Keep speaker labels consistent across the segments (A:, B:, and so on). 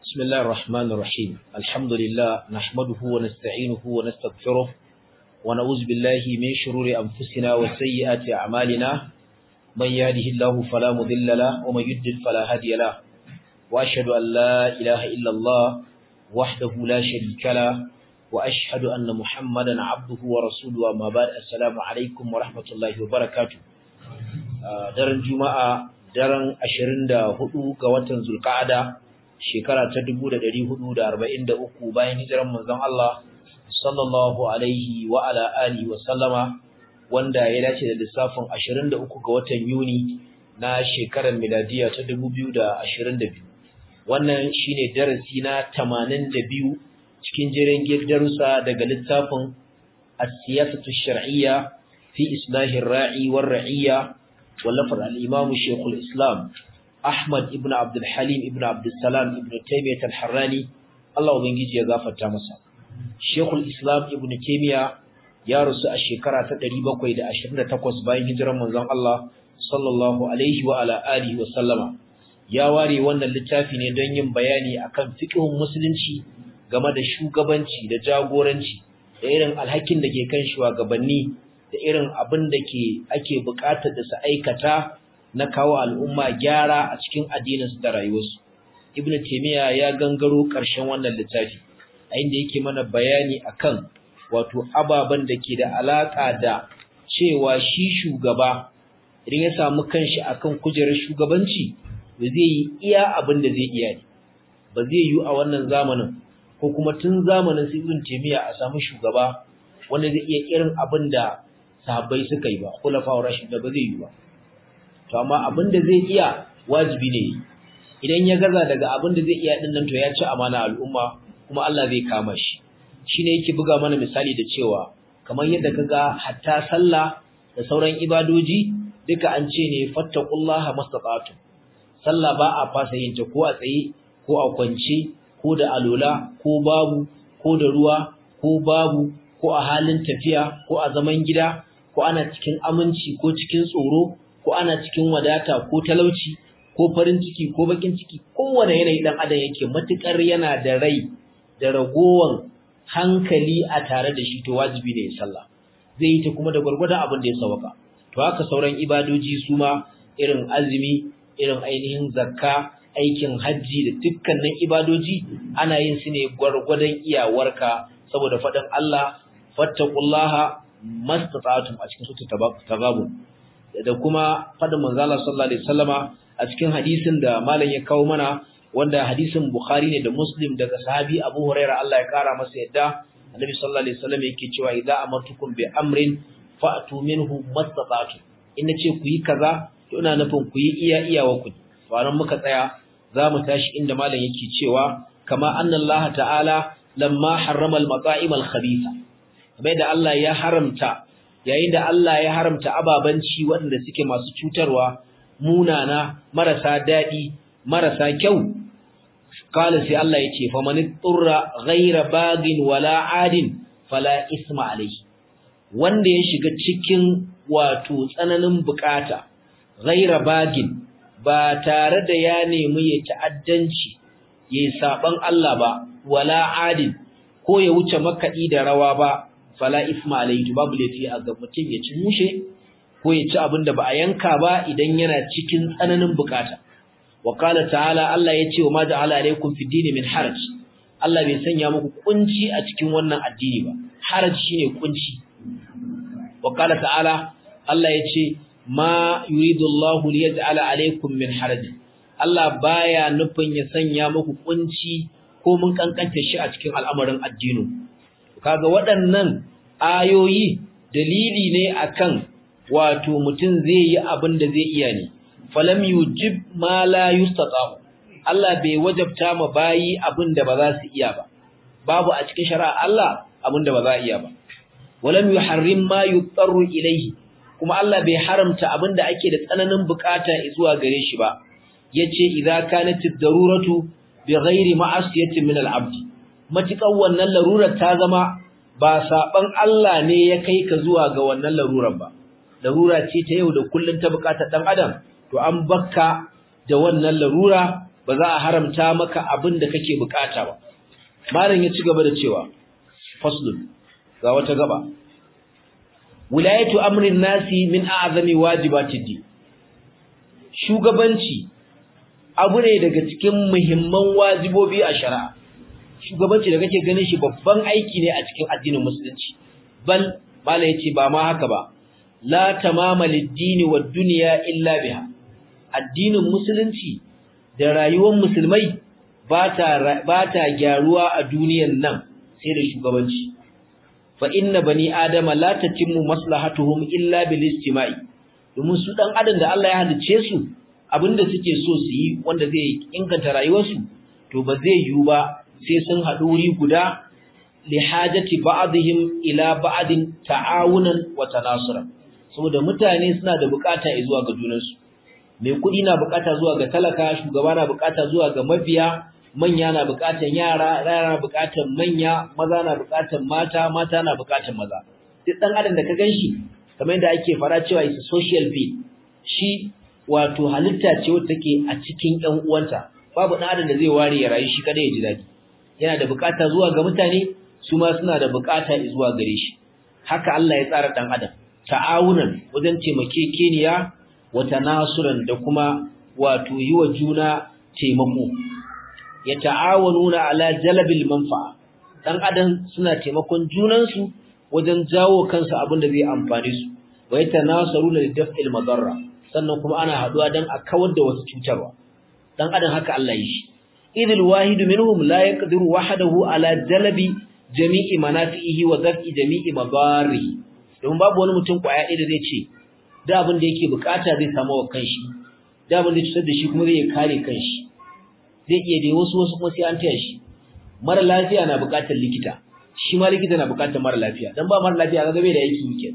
A: بسم الله الرحمن الرحيم الحمد لله نحمده ونستعينه ونستغفره ونعوذ بالله من شرور أنفسنا وسيئات أعمالنا من يهده الله فلا مضل له ومن يضلل فلا هادي له وأشهد أن لا إله إلا الله وحده لا شريك له وأشهد أن محمدا عبده ورسوله وما بعد السلام عليكم ورحمة الله وبركاته daren juma'a daren 24 ga watan zulqa'ada shekara ta 1443 bayan hijiran manzon Allah sallallahu alaihi wa ala alihi wa sallama wanda ya dace da lissafin 23 ga watan Yuni na shekarar miladiya ta 2022 wannan shine darasi na 82 cikin jerin darussa daga littafin as-siyasatu shar'iyya fi islahir ra'i war ra'iyya wallafar al-imam Sheikhul Islam Ahmad ibn Abdul Halim ibn Abdul Salam ibn Taymiyyah al-Harrani Allah ubangiji ya gafarta masa Sheikhul Islam ibn Taymiyyah ya rusu a shekara ta 728 bayan hijiran manzon Allah sallallahu alaihi wa ala alihi wa sallama ya ware wannan littafi ne don yin bayani akan fiqhun musulunci game da shugabanci da jagoranci da irin alhakin da ke kan shugabanni da irin abin da ke ake buƙatar da su aikata na kawo al'umma gyara a cikin addininsu da rayuwarsu. Ibn Taymiyyah ya gangaro ƙarshen wannan littafi, a inda yake mana bayani akan wato ababen da ke da alaƙa da cewa shi shugaba idan ya samu kanshi akan kujerar shugabanci ba zai yi iya abin da zai iya ne. Ba zai yi a wannan zamanin ko kuma tun zamanin sai Ibn Taymiyyah a samu shugaba wanda zai iya irin abin da sahabbai suka yi ba, khulafa'ur rashid da ba zai yi ba. to amma abin da zai iya wajibi ne idan ya gaza daga abin da zai iya din nan to ya ci amana al'umma kuma Allah zai kama shi shine yake buga mana misali da cewa kamar yadda kaga hatta sallah da sauran ibadoji duka an ce ne fattaqullaha mastata'tu sallah ba a fasa yin ta ko a tsaye ko a kwance ko da alola ko babu ko da ruwa ko babu ko a halin tafiya ko a zaman gida ko ana cikin aminci ko cikin tsoro ko ana cikin wadata ko talauci ko farin ciki ko bakin ciki kowane yanayi dan adam yake matukar yana da rai da ragowan hankali a tare da shi to wajibi ne ya sallah zai yi ta kuma da gwargwadon abin da ya sauka to haka sauran ibadoji su ma irin azumi irin ainihin zakka aikin hajji da dukkanin ibadoji ana yin su ne gwargwadon iyawarka saboda faɗin Allah fattaqullaha mastata'tum a cikin sura tagabun da kuma fadin manzo Allah sallallahu alaihi wasallama a cikin hadisin da malam ya kawo mana wanda hadisin Bukhari ne da Muslim daga sahabi Abu Huraira Allah ya kara masa yadda Annabi sallallahu alaihi wasallam yake cewa idza amartukum bi amrin fa'tu minhu mastata'tum in nace ku yi kaza to ina nufin ku yi iya iyawa ku wannan muka tsaya zamu tashi inda malam yake cewa kama anna Allah ta'ala lamma harrama al-mata'im al-khabitha bai da Allah ya haramta yayin da Allah ya haramta ababanci waɗanda suke masu cutarwa munana marasa daɗi marasa kyau kala sai Allah ya ce fa man turra ghayra bagin wala adin fala isma alayhi wanda ya shiga cikin wato tsananin bukata ghayra bagin ba tare da ya nemi ya ta'addanci yayi saban Allah ba wala adin ko ya wuce makaɗi da rawa ba fala isma alayhi babu laifi a ga mutum ya ci mushe ko ya ci abin da ba a yanka ba idan yana cikin tsananin bukata wa qala ta'ala Allah ya ce wa ma ja'ala alaykum fi dini min haraj Allah bai sanya muku kunci a cikin wannan addini ba haraj shine kunci wa qala ta'ala Allah ya ce ma yuridu Allah li yaj'ala alaykum min haraj Allah baya nufin ya sanya muku kunci ko mun kankanta shi a cikin al'amarin addinin kaga waɗannan ayoyi dalili ne akan wato mutum zai yi abin da zai iya ne falam yujib ma la yustata Allah bai wajabta ma bayi abin da ba za su iya ba babu a cikin shari'a Allah abin da ba za a iya ba walam yuharrim ma yutarru ilayhi kuma Allah bai haramta abin da ake da tsananin bukata zuwa gare shi ba yace idza kanat ad-daruratu bighairi ma'asiyatin min al-'abd matukan wannan larurar ta zama ba saban Allah ne ya kai ka zuwa ga wannan larurar ba larura ce ta yau da kullun ta bukatar dan adam to an bakka da wannan larura ba za a haramta maka abin da kake bukata ba malam ya ci gaba da cewa faslun ga wata gaba wilayatu amrin nasi min a'zami wajibatid din shugabanci abu ne daga cikin muhimman wajibobi a shari'a shugabanci da kake ganin shi babban aiki ne a cikin addinin musulunci bal malai yace ba ma haka ba la tamama lid-dini wad-dunya illa biha addinin musulunci da rayuwar musulmai ba ta ba ta gyaruwa a duniyar nan sai da shugabanci fa inna bani adama la tatimmu maslahatuhum illa bil istima'i domin su dan adam da Allah ya halice su abinda suke so su yi wanda zai inganta rayuwarsu to ba zai yiwu ba sai sun haɗu wuri guda li hajati ba'dihim ila ba'din ta'awunan wa tanasura saboda mutane suna da bukata zuwa ga junansu mai kuɗi na bukata zuwa ga talaka shugaba na bukata zuwa ga mabiya manya na bukatan yara yara na bukatan manya maza na bukatan mata mata na bukatan maza duk dan adam da ka ganshi kamar yadda ake fara cewa is a social being shi wato halitta ce wacce take a cikin ƴan uwanta babu dan adam da zai ware ya rayu shi kada ya ji dadi yana da bukata zuwa ga mutane su ma suna da bukata zuwa gare shi haka Allah ya tsara dan adam ta'awunan wajen taimakekeniya wa tanasuran da kuma wato yi wa juna taimako ya ta'awanuna ala jalabil manfa'a dan adam suna taimakon junansu wajen jawo kansu abin da zai amfane su wa yatanasaruna lidaf'il madarra sannan kuma ana haduwa dan a kawar da wasu cutarwa dan adam haka Allah yi shi idil wahidu minhum la yaqdiru wahdahu ala jalabi jami'i manafi'ihi wa daf'i jami'i madarihi don babu wani mutum kwaya ɗaya da zai ce da abin da yake bukata zai samu wa kanshi da abin da cutar da shi kuma zai kare kanshi zai iya dai wasu wasu kuma sai an taya shi mara lafiya na bukatar likita shi ma likita na bukatar mara lafiya dan ba mara lafiya kaga bai da aiki yake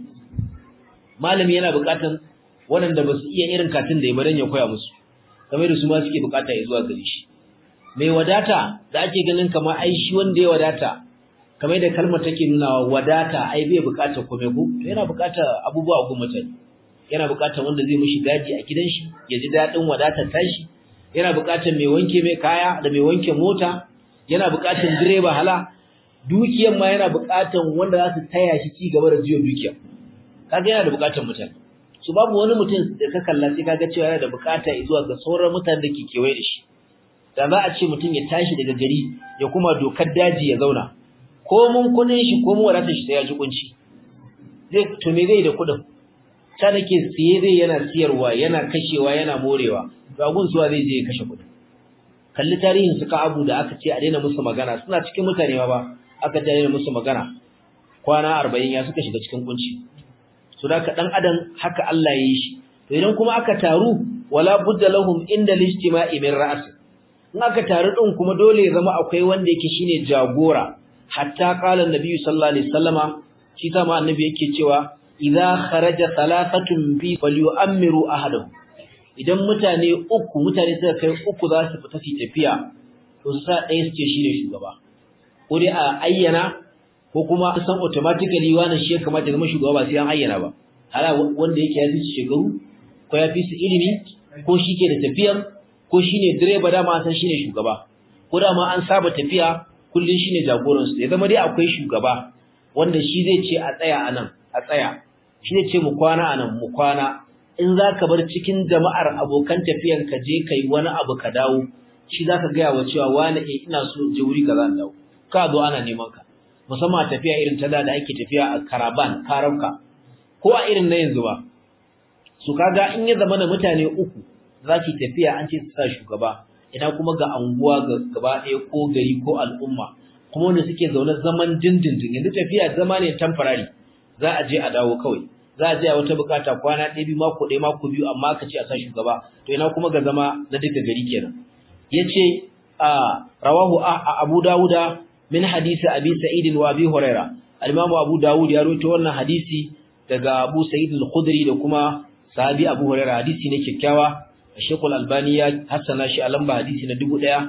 A: malami yana bukatar waɗanda ba su iya irin katin da ya badan ya koya musu kamar da su ma suke bukata ya zuwa gare shi mai wadata da ake ganin kamar ai shi wanda ya wadata kamar da kalmar take nuna wadata ai bai bukatar komai ko yana bukatar abubuwa ko mutane yana bukatar wanda zai mishi gaji a gidan shi ya ji dadin wadatar tashi yana bukatar mai wanke mai kaya da mai wanke mota yana bukatar direba hala dukiyar ma yana bukatar wanda za su taya shi ci gaba da jiyo dukiyar kaga yana da bukatar mutane su babu wani mutum da ka kalla sai kaga cewa yana da bukata zuwa ga sauran mutanen da ke kewaye da shi da za a ce mutum ya tashi daga gari ya kuma dokar daji ya zauna ko mun kudin shi ko mun wadatar shi sai ya ji kunci zai to me zai da kudin ta nake siye zai yana siyarwa yana kashewa yana morewa gagun zuwa zai je ya kashe kudin kalli tarihin su abu da aka ce a daina musu magana suna cikin mutane ba aka ce a daina musu magana kwana 40 ya suka shiga cikin kunci so da ka dan adam haka Allah ya yi shi to idan kuma aka taru wala budda lahum inda lijtima'i min ra's in aka taru din kuma dole ya zama akwai wanda yake shine jagora hatta qala annabi sallallahu alaihi wasallama shi ta ma annabi yake cewa idza kharaja thalathatun bi falyu'ammiru ahadahum idan mutane uku mutane suka kai uku za su fita su tafiya to su sa ɗaya su ce shine shugaba ko dai a ayyana ko kuma san automatically wannan shi ya kamata ya zama shugaba ba sai an ayyana ba hala wanda yake ya fi su shekaru ko ya fi su ilimi ko shi ke da tafiyar ko shi ne direba dama san shi ne shugaba ko dama an saba tafiya kullum shi ne jagoransu ya zama dai akwai shugaba wanda shi zai ce a tsaya a nan a tsaya shi ne ce mu kwana a nan mu kwana in za ka bar cikin jama'ar abokan tafiyan ka je ka yi wani abu ka dawo shi za ka gaya wa cewa wani e ina so je wuri ka za dawo ka zo ana neman ka musamman a tafiya irin ta da ake tafiya a karaban karabka ko a irin na yanzu ba su kaga in ya zama na mutane uku za su tafiya an ce su sa shugaba ina kuma ga anguwa ga gaba ɗaya ko gari ko al'umma kuma wanda suke zaune zaman dindindin yanzu tafiya zama ne temporary za a je a dawo kawai za a je a wata bukata kwana ɗaya biyu mako ɗaya mako biyu amma ka ce a sa shugaba to ina kuma ga zama na duka gari kenan yace a rawahu abu dawuda min hadisi abi sa'id wa abi huraira al-imamu abu dawud ya rawaito wannan hadisi daga abu sa'id al-khudri da kuma sahabi abu huraira hadisi ne kyakkyawa Sheikh al-Albani ya hassana shi a lamba hadisi na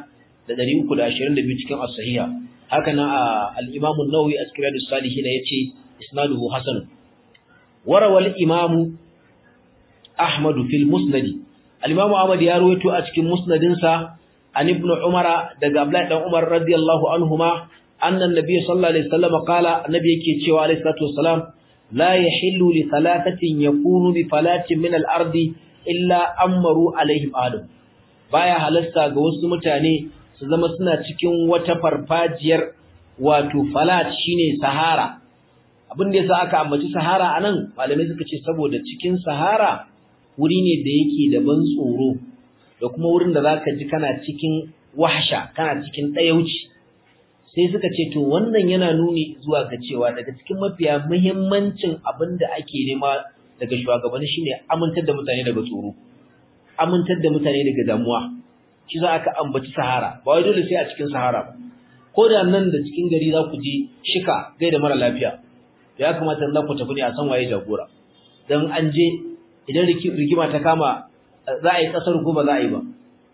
A: 1322 cikin as-sahiha haka nan al-Imam an-Nawawi a cikin Riyadus Salihin yace isnaduhu hasan warawa al-Imam Ahmad fil Musnad al-Imam Ahmad ya rawaito a cikin musnadin sa an ibn umara daga abdullahi dan umar radiyallahu anhuma anna an-nabiy sallallahu alaihi wasallam qala annabi yake cewa alaihi salatu wassalam la yahillu li thalathatin yakunu bi falatin min al-ardi illa amaru alaihim adam baya halasta ga wasu mutane su zama suna cikin wata farfajiyar wato falat shine sahara abin da yasa aka ambaci sahara anan malamai suka ce saboda cikin sahara wuri ne da yake da ban tsoro da kuma wurin da zaka ji kana cikin wahsha kana cikin dayauci sai suka ce to wannan yana nuni zuwa ga cewa daga cikin mafiya muhimmancin abin da ake nema daga shugabanni shine amintar da mutane daga tsoro amintar da mutane daga damuwa shi za aka ambaci sahara ba wai dole sai a cikin sahara ba ko da nan da cikin gari za ku je shika gaida mara lafiya ya kamata za ku tafi ne a san waye jagora dan an je idan rigima ta kama za a yi kasar ko ba za a yi ba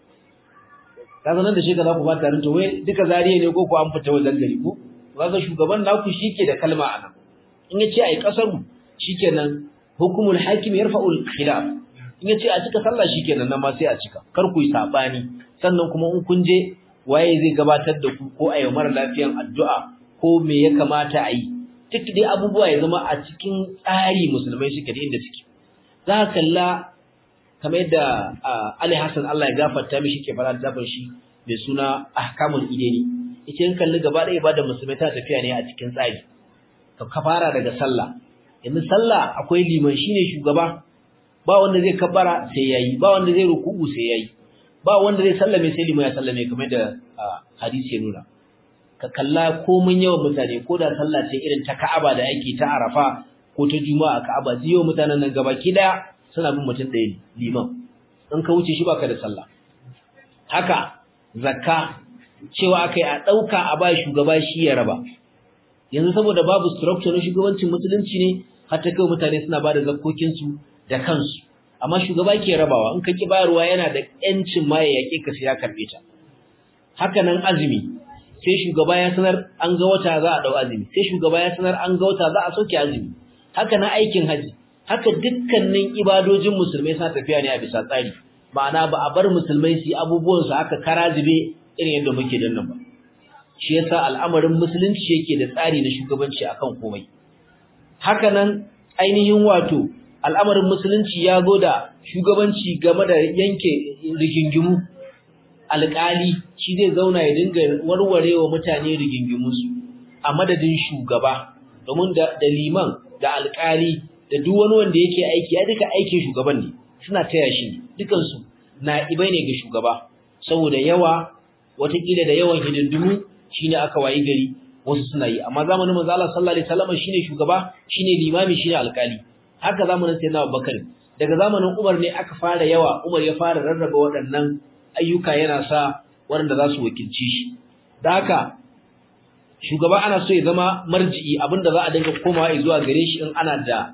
A: kaga nan da shika za ku ba tarin to wai duka zariya ne ko ku an fita wajen gari ko kaga shugaban naku shike da kalma anan in yace a yi kasar shikenan hukumul hakim yarfa'ul khilaf in yace a cika sallah shikenan nan ma sai a cika kar ku yi sabani sannan kuma in kun je waye zai gabatar da ku ko ayi mara lafiyan addu'a ko me ya kamata a yi duk dai abubuwa ya zama a cikin tsari musulmai suke da inda suke za ka kalla kamar yadda Ali Hassan Allah ya gafarta mishi ke fara da shi mai suna ahkamul ideni ita in kalli gaba ɗaya ibada musulmai ta tafiya ne a cikin tsari ka fara daga sallah yanzu sallah akwai liman shine shugaba ba wanda zai kabbara sai yayi ba wanda zai ruku'u sai yayi ba wanda zai sallame sai liman ya sallame kamar da hadisi ya nuna ka kalla komun yawan mutane ko da sallah ce irin ta Ka'aba da ake ta Arafa ko ta Juma'a Ka'aba ziyo mutanen nan gabaki daya suna bin mutum ɗaya liman in ka wuce shi baka da sallah haka zakka cewa akai a dauka a ba shugaba shi ya raba yanzu saboda babu structure na shugabancin musulunci ne har ta kai mutane suna bada zakkokin su da kansu amma shugaba ke rabawa in ka ki bayarwa yana da yancin ma ya yake ka sai ya karbe ta haka nan azumi sai shugaba ya sanar an ga wata za a dau azumi sai shugaba ya sanar an ga wata za a soke azumi haka na aikin haji haka dukkanin ibadojin musulmai suna tafiya ne a bisa tsari ma'ana ba a bar musulmai su abubuwan su haka karazibe irin yadda muke dan nan ba shi yasa al'amarin musulunci yake da tsari na shugabanci akan komai haka nan ainihin wato al'amarin musulunci ya zo da shugabanci game da yanke rigingimu alƙali shi zai zauna ya dinga warware wa mutane rigingimunsu a madadin shugaba domin da liman da alƙali da duk wani wanda yake aiki ya duka aikin shugaban ne suna taya shi dukansu na ibai ne ga shugaba saboda yawa watakila da yawan hidindimu shine aka wayi gari wasu suna yi amma zamanin manzo Allah sallallahu alaihi wasallam shine shugaba shine limami shine alƙali haka zamanin sayyidina Abubakar daga zamanin Umar ne aka fara yawa Umar ya fara rarraba waɗannan ayyuka yana sa waɗanda za su wakilci shi da haka shugaba ana so ya zama marji'i abinda za a dinga komawa zuwa gare shi in ana da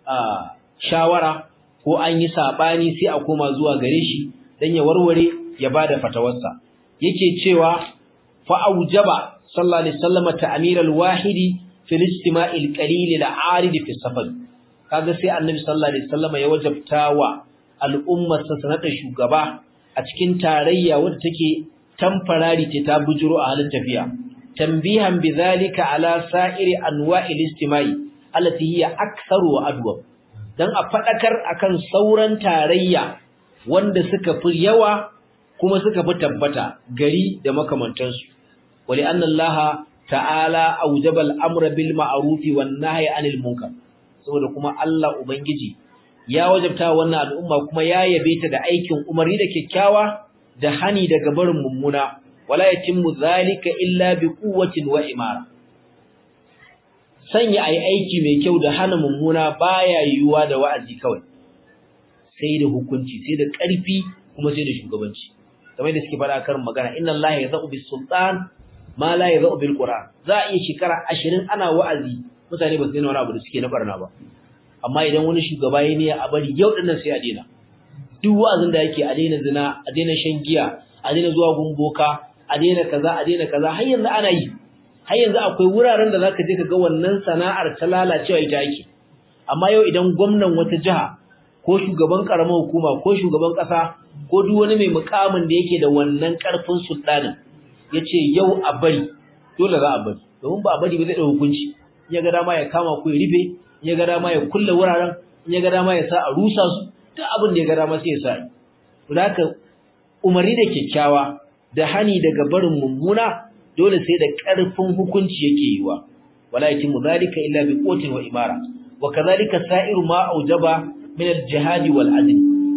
A: shawara ko an yi sabani sai a koma zuwa gare shi dan ya warware ya bada fatawarsa yake cewa fa aujaba sallallahu alaihi wasallam ta'mir al-wahidi fil istima'il qalil al-arid fi safar kaga sai annabi sallallahu alaihi wasallam ya wajabta wa al'ummar sa sanata shugaba a cikin tarayya wadda take tamfarari ce ta bujuro a halin tafiya tambihan bidhalika ala sa'iri anwa'il istima'i allati hiya aktharu wa adwa dan a fadakar akan sauran tarayya wanda suka fi yawa kuma suka fi tabbata gari da makamantansu wali anna allaha ta'ala awjaba al-amra bil ma'ruf wan nahyi 'anil munkar saboda kuma Allah ubangiji ya wajabta wannan al'umma kuma ya yabe ta da aikin umarni da kyakkyawa da hani daga barin mummuna wala yatimmu zalika illa bi quwwatin wa imara sanya ai aiki mai kyau da hana mummuna baya yiwuwa da wa'azi kawai sai da hukunci sai da ƙarfi kuma sai da shugabanci kamar da suke fara karin magana inna allaha yaz'u bis sultan ma la yaz'u bil qur'an za a iya shekara 20 ana wa'azi mutane ba su daina wani abu da suke na barna ba amma idan wani shugaba ya ne a bari yau dinnan sai a daina duk wa'azin da yake a daina zina a daina shan giya a daina zuwa gumboka a daina kaza a daina kaza har yanzu ana yi har yanzu akwai wuraren da zaka je ka ga wannan sana'ar ta lalacewa ita ake amma yau idan gwamnan wata jiha ko shugaban karamar hukuma ko shugaban kasa ko duk wani mai mukamin da yake da wannan karfin sultanin yace yau a bari dole za a bari domin ba a bari ba zai da hukunci in ya ga dama ya kama ku ya rufe in ya ga dama ya kulle wuraren in ya ga dama ya sa a rusa su duk abin da ya ga dama sai ya sa yi haka umarni da kyakkyawa da hani daga barin mummuna dole sai da ƙarfin hukunci yake yiwa wala yakimu zalika illa bi quwwatin wa imara wa kadhalika sa'iru ma aujaba min al-jihad wal adl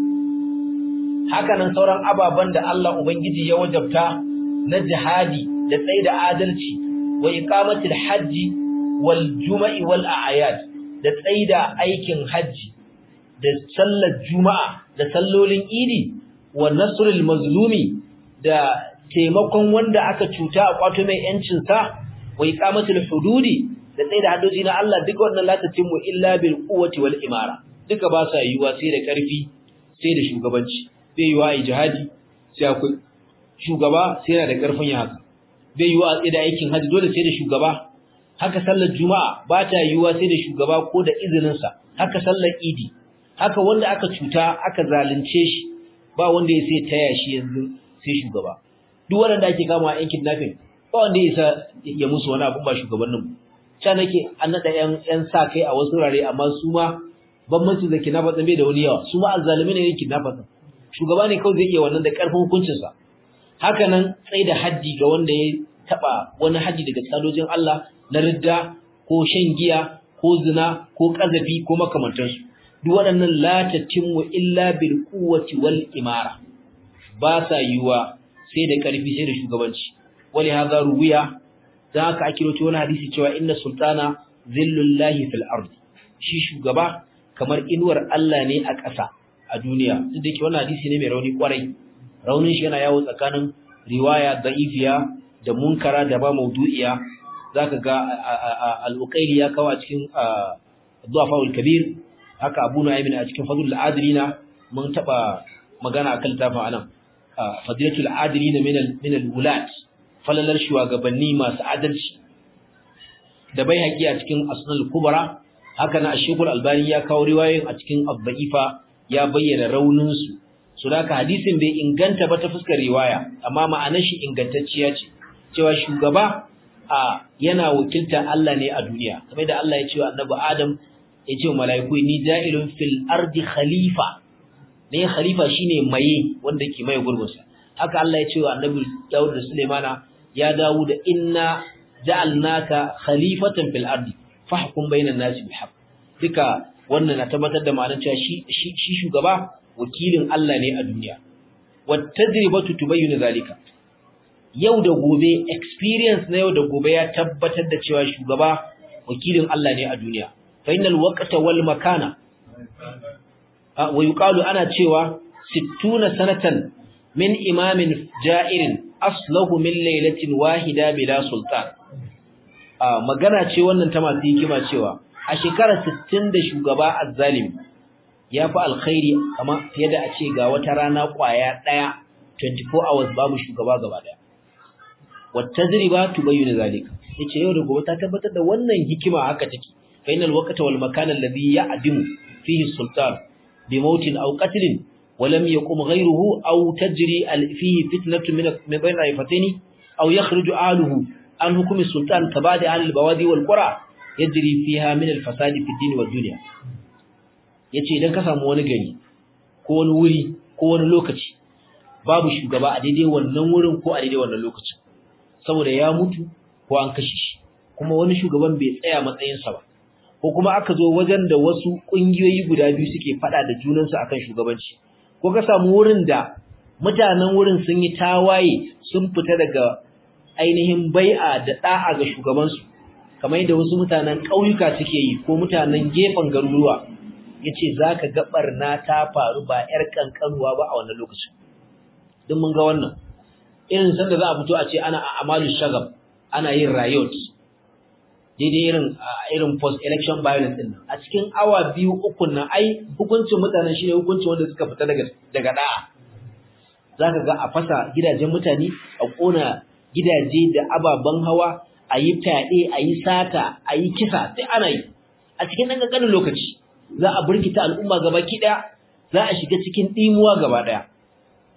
A: haka nan sauran ababan da Allah ubangiji ya wajabta na jihadi da tsaida adalci wa iqamatil hajji wal juma'i wal a'yad da tsaida aikin haji da sallar juma'a da sallolin idi wa nasrul mazlumi da taimakon wanda aka cuta a kwato mai yancin sa wa iqamatul hududi da tsaida hadoji na Allah duka wannan la tatimmu illa bil quwwati wal imara duka ba sa yiwa sai da karfi sai da shugabanci bai yiwa ai jihadi sai akwai shugaba sai yana da karfin ya haka bai yiwa a tsida aikin haji dole sai da shugaba haka sallar juma'a ba ta yiwa sai da shugaba ko da izinin sa haka sallar idi haka wanda aka cuta aka zalunce shi ba wanda ya sai taya shi yanzu sai shugaba duk wanda ake kama a yankin nafin ba wanda ya isa ya musu wani abu ba shugabannin ca nake an nada yan yan sa kai a wasu rare amma su ma bambanci da kinafa tsambe da wani yawa su ma azzalimi ne yankin nafa shugaba ne kawai zai iya wannan da karfin hukuncin sa haka nan tsaye da haddi ga wanda ya taba wani haddi daga tsadojin Allah na ridda ko shan giya ko zina ko kazafi ko makamantansu duk waɗannan la tatimmu illa bil quwwati wal imara ba sa yiwa sai da ƙarfi sai da shugabanci wali hadha ruwiya dan haka ake rawaito wani hadisi cewa inna sultana zillullahi fil ardi shi shugaba kamar inuwar Allah ne a ƙasa a duniya duk da ke wannan hadisi ne mai rauni kwarai raunin shi yana yawo tsakanin riwaya da'ifiya da munkara da ba maudu'iya zaka ga al-uqayli ya kawo a cikin du'afa kabir haka Abu Nu'aym a cikin Fadlul Adilina mun taba magana akan tafin anan Fadilatul Adilina min min al-wulat falalar shugabanni masu adalci da bai haƙi a cikin Asnal Kubra haka na Ashekul Albani ya kawo riwayoyin a cikin Abba'ifa ya bayyana raunin su so haka hadisin bai inganta ba ta fuskar riwaya amma ma'anar shi ingantacciya ce cewa shugaba a yana wakilta Allah ne a duniya kamar da Allah ya ce wa Annabi Adam ya ce mala'iku ni ja'ilun fil ardi khalifa ne khalifa shine maye wanda ke maye gurbinsa haka Allah ya ce wa annabi Dawud da Sulaimana ya Dawud inna ja'alnaka khalifatan fil ardi fahkum bainan nasi bil haqq duka wannan na tabbatar da ma'anar cewa shi shi shugaba wakilin Allah ne a duniya wat tajribatu tubayyinu zalika yau da gobe experience na yau da gobe ya tabbatar da cewa shugaba wakilin Allah ne a duniya فإن الوقت والمكان ويقال أنا cewa 60 sanatan min imamin ja'irin aslahu min lailatin wahida bila sultan magana ce wannan ta masu hikima cewa a shekara 60 da shugaba azzalimi ya fi alkhairi kama fiye da a ce ga wata rana kwaya daya 24 hours babu shugaba gaba daya wata ziriba tubayyana zalika yace yau da gobe ta tabbatar da wannan hikima haka take فإن الوقت والمكان الذي يعدم فيه السلطان بموت أو قتل ولم يقم غيره أو تجري فيه فتنة من بين رائفتين أو يخرج أهله عن حكم السلطان كبعد أهل البوادي والقرى يجري فيها من الفساد في الدين والدنيا yace idan ka samu wani gari ko wani wuri ko wani lokaci babu shugaba a daidai wannan wurin ko a daidai wannan lokacin saboda ya mutu ko an kashe shi kuma wani shugaban bai tsaya matsayinsa ba ko kuma aka zo wajen da wasu ƙungiyoyi guda biyu suke faɗa da junansu akan shugabanci ko ka samu wurin da mutanen wurin sun yi tawaye sun fita daga ainihin bai'a da da'a ga shugabansu kamar yadda wasu mutanen ƙauyuka suke yi ko mutanen gefen garuruwa yace zaka ga barna ta faru ba yar kankanuwa ba a wannan lokacin duk mun ga wannan irin sanda za a fito a ce ana a amalu shagab ana yin riot daidai irin irin post election violence din nan a cikin awa biyu uku nan ai hukuncin mutanen shine hukuncin wanda suka fita daga daga da'a zaka ga a fasa gidajen mutane a kona gidaje da ababen hawa a yi fyaɗe a yi sata a yi kisa sai ana yi a cikin ɗan ƙanƙanin lokaci za a burkita al'umma gaba ki ɗaya za a shiga cikin ɗimuwa gaba ɗaya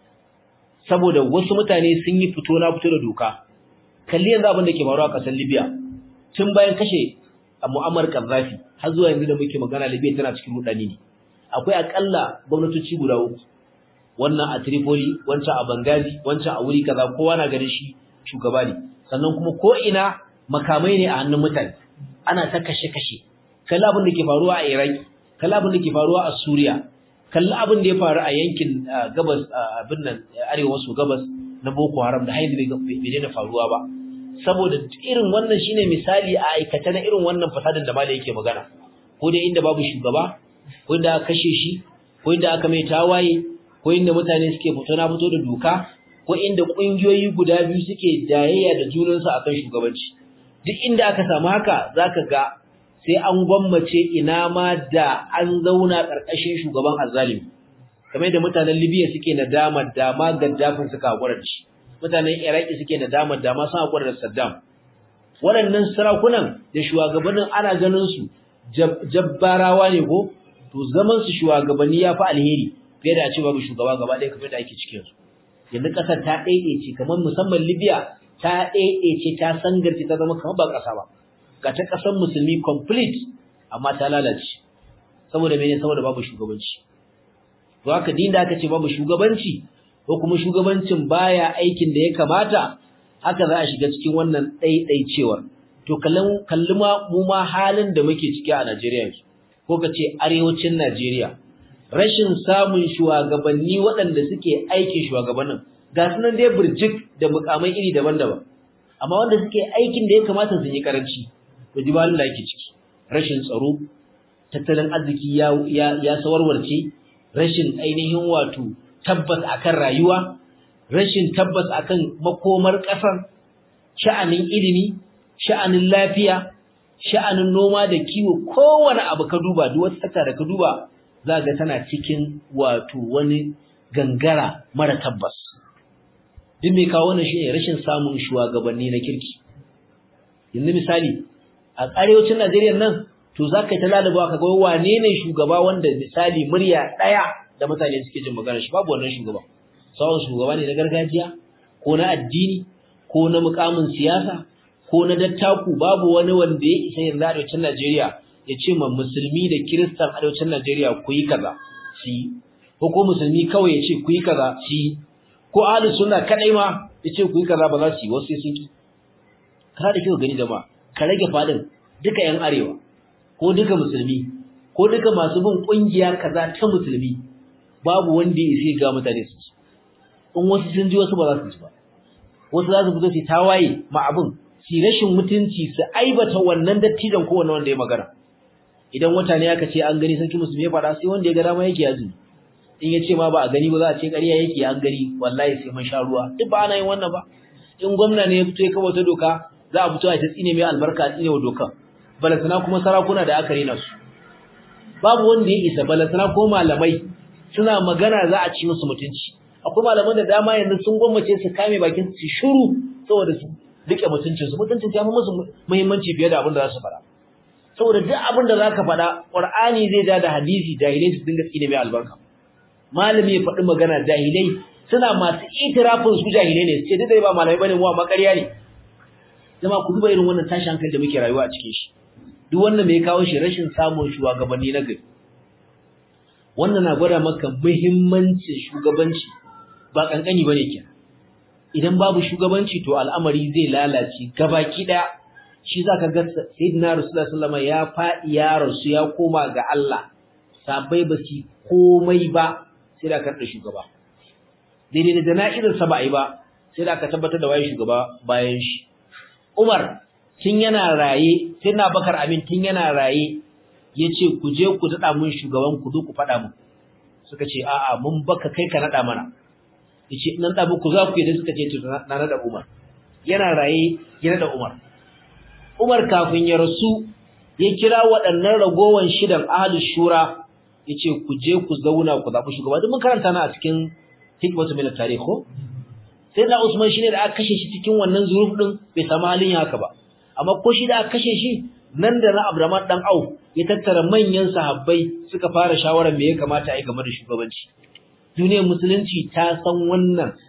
A: saboda wasu mutane sun yi fito na fito da doka kalli yanzu abin da ke faruwa a ƙasar Libya tun bayan kashe Muammar Gaddafi har zuwa yanzu da muke magana Libya tana cikin rudani ne akwai akalla gwamnatoci guda uku wannan a Tripoli wancan a Benghazi wancan a wuri kaza kowa na ganin shi shugaba ne sannan kuma ko ina makamai ne a hannun mutane ana ta kashe-kashe kalli abin da ke faruwa a Iraki kalli abin da ke faruwa a Suriya kalli abin da ya faru a yankin gabas abin nan arewa maso gabas na Boko Haram da haidu bai daina faruwa ba saboda irin wannan shine misali a aikata na irin wannan fasadin da malai yake magana ko da inda babu shugaba ko inda aka kashe shi ko inda aka mai tawaye ko inda mutane suke fito na fito da doka ko inda kungiyoyi guda biyu suke jayayya da junansu akan shugabanci duk inda aka samu haka zaka ga sai an gwammace ina ma da an zauna ƙarƙashin shugaban azzalimi kamar da mutanen Libya suke nadama da ma Gaddafin suka hakura da shi mutanen Iraki suke nadama da ma sun hakura da Saddam waɗannan sarakunan da shugabannin ana ganin su jabbarawa ne ko to zaman su shugabanni ya fi alheri fiye da a ce babu shugaba gaba ɗaya kamar da ake cikin su yanzu ƙasar ta ɗaiɗaice kamar musamman Libya ta ɗaiɗaice ta sangarce ta zama kamar ba ƙasa ba ga ta ƙasar musulmi complete amma ta lalace saboda mene saboda babu shugabanci to haka din da aka ce babu shugabanci ko kuma shugabancin baya aikin da ya kamata haka za a shiga cikin wannan ɗaiɗaicewar to kallon kalli ma mu ma halin da muke ciki a Najeriya yanzu ko ka ce arewacin Najeriya rashin samun shugabanni waɗanda suke aikin shugabannin ga sunan dai burjik da mukamai iri daban-daban amma wanda suke aikin da ya kamata su yi karanci to jibalin da ake ciki rashin tsaro tattalin arziki ya ya, ya sawarwarce rashin ainihin wato tabbas akan rayuwa rashin tabbas akan makomar ƙasar sha'anin ilimi sha'anin lafiya sha'anin noma da kiwo kowane abu ka duba duk wata tsaka da ka duba za ga tana cikin wato wani gangara mara tabbas duk mai kawo wannan shine rashin samun shugabanni na kirki yanzu misali a arewacin Najeriya nan to zaka ta lalubawa kaga wane ne shugaba wanda misali murya daya da mutane suke jin magana shi babu wannan shugaba sawon shugaba ne na gargajiya ko na addini ko na mukamin siyasa ko na dattaku babu wani wanda ya isa yanzu arewacin Najeriya ya ce ma musulmi da kiristan arewacin Najeriya ku yi kaza shi ko ko musulmi kawai ya ce ku yi kaza shi ko ahli sunna kadai ma ya ce ku yi kaza ba za su yi wasu sai sun ki kana da kyau gani jama'a ka rage fadin duka yan arewa ko duka musulmi ko duka masu bin kungiya kaza ta musulmi babu wanda ya sai ga mutane su in wasu sun ji wasu ba za su ji ba wasu za su fito su tawaye ma abin su rashin mutunci su aibata wannan dattijan ko wanda ya magana idan wata ne aka ce an gani sarki musulmi ya faɗa sai wanda ya ga dama yake yaji in ya ce ma ba a gani ba za a ce ƙarya yake an gani wallahi sai mun sha ruwa duk ba ana yin wannan ba in gwamna ne ya fito ya kawo ta doka za a fito a ta tsine mai albarka a tsine wa dokan balasana kuma sarakuna da aka rena su babu wanda ya isa balasana ko malamai suna magana za a ci musu mutunci akwai malaman da dama yanzu sun gwammace su kame bakin su shiru saboda su rike mutuncin su mutuncin ya fi musu muhimmanci fiye da abin da za su faɗa saboda duk abin da zaka faɗa Qur'ani zai ja da hadisi jahilai su dinga tsine mai albarka malami ya faɗi magana jahilai suna masu itirafin su jahilai ne sai dai ba malamai bane mu amma ƙarya ne jama'a ku duba irin wannan tashin hankali da muke rayuwa a cikin shi duk wannan me ya kawo shi rashin samun shugabanni na gari wannan na gwada maka muhimmancin shugabanci ba kankani bane kenan idan babu shugabanci to al'amari zai lalace gabaki daya shi zaka ga sayyidina rasulullahi sallallahu alaihi ya fadi ya rasu ya koma ga Allah sabai ba su komai ba sai da karda shugaba daidai da jana'izar sa ba ai ba sai da aka tabbatar da waye shugaba bayan shi Umar tun yana raye sai na Bakar Amin tun yana raye yace ku je ku dada mun shugaban ku zo ku fada mun suka ce a'a mun baka kai ka nada mana yace nan da muku za ku yi da suka ce to na nada Umar yana raye ya nada Umar Umar kafin ya rasu ya kira waɗannan ragowan shidan ahlus shura yace ku je ku zauna ku zabi shugaba duk mun karanta na a cikin hikmatu min tarikh ko sai da Usman shine da aka kashe shi cikin wannan zuruf din bai samu halin haka ba amma ko shi da aka kashe shi nan da na Abdurrahman dan Auf ya tattara manyan sahabbai suka fara shawarar me ya kamata a yi game da shugabanci duniyar musulunci ta san wannan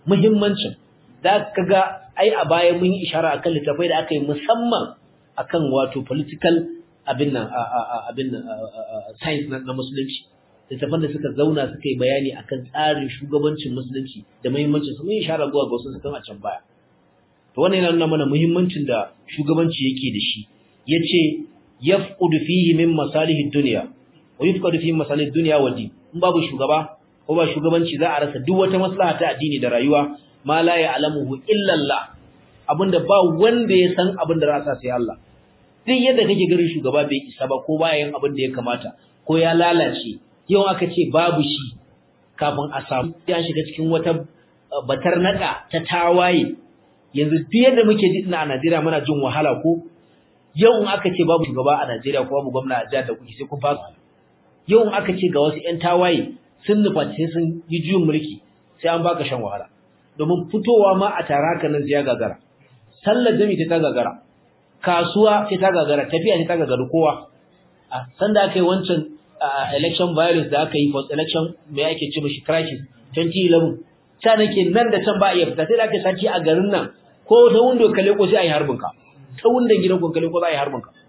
A: muhimmancin da kaga ai a baya mun yi ishara akan littafai da aka yi musamman akan wato political abin nan abin nan science na musulunci littafan da suka zauna suka yi bayani akan tsarin shugabancin musulunci da muhimmancin su mun yi ishara zuwa ga wasu sukan a can baya to wannan yana nuna mana muhimmancin da shugabanci yake da shi yace yafqudu fihi min masalihi dunya wa yufqadu fihi masalih dunya wa din in babu shugaba ko ba shugabanci za a rasa duk wata maslaha ta addini da rayuwa ma la ya'lamuhu illa Allah abinda ba wanda ya san abin da za sai Allah duk yadda kake garin shugaba bai isa ba ko bayan abin da ya kamata ko ya lalace yau aka ce babu shi kafin a samu ya shiga cikin wata batar naka ta tawaye yanzu duk yadda muke ji ina a Najeriya muna jin wahala ko yau in aka ce babu shugaba a Najeriya ko babu gwamna a jihar da kuke sai kun fasa yau in aka ce ga wasu ƴan tawaye sun nufa sai sun yi juyin mulki sai an baka shan wahala domin fitowa ma a tara haka nan ya gagara sallar jami ta gagara kasuwa ce ta gagara tafiya ce ta gagara kowa a sanda aka yi wancan election violence da aka yi post election mai ake ce mashi crisis 2011 ta nake nan da can ba iya fita sai da aka saki a garin nan ko ta wundo kale ko sai a yi harbin ka ta wundon gidan kun kale ko za a yi harbin ka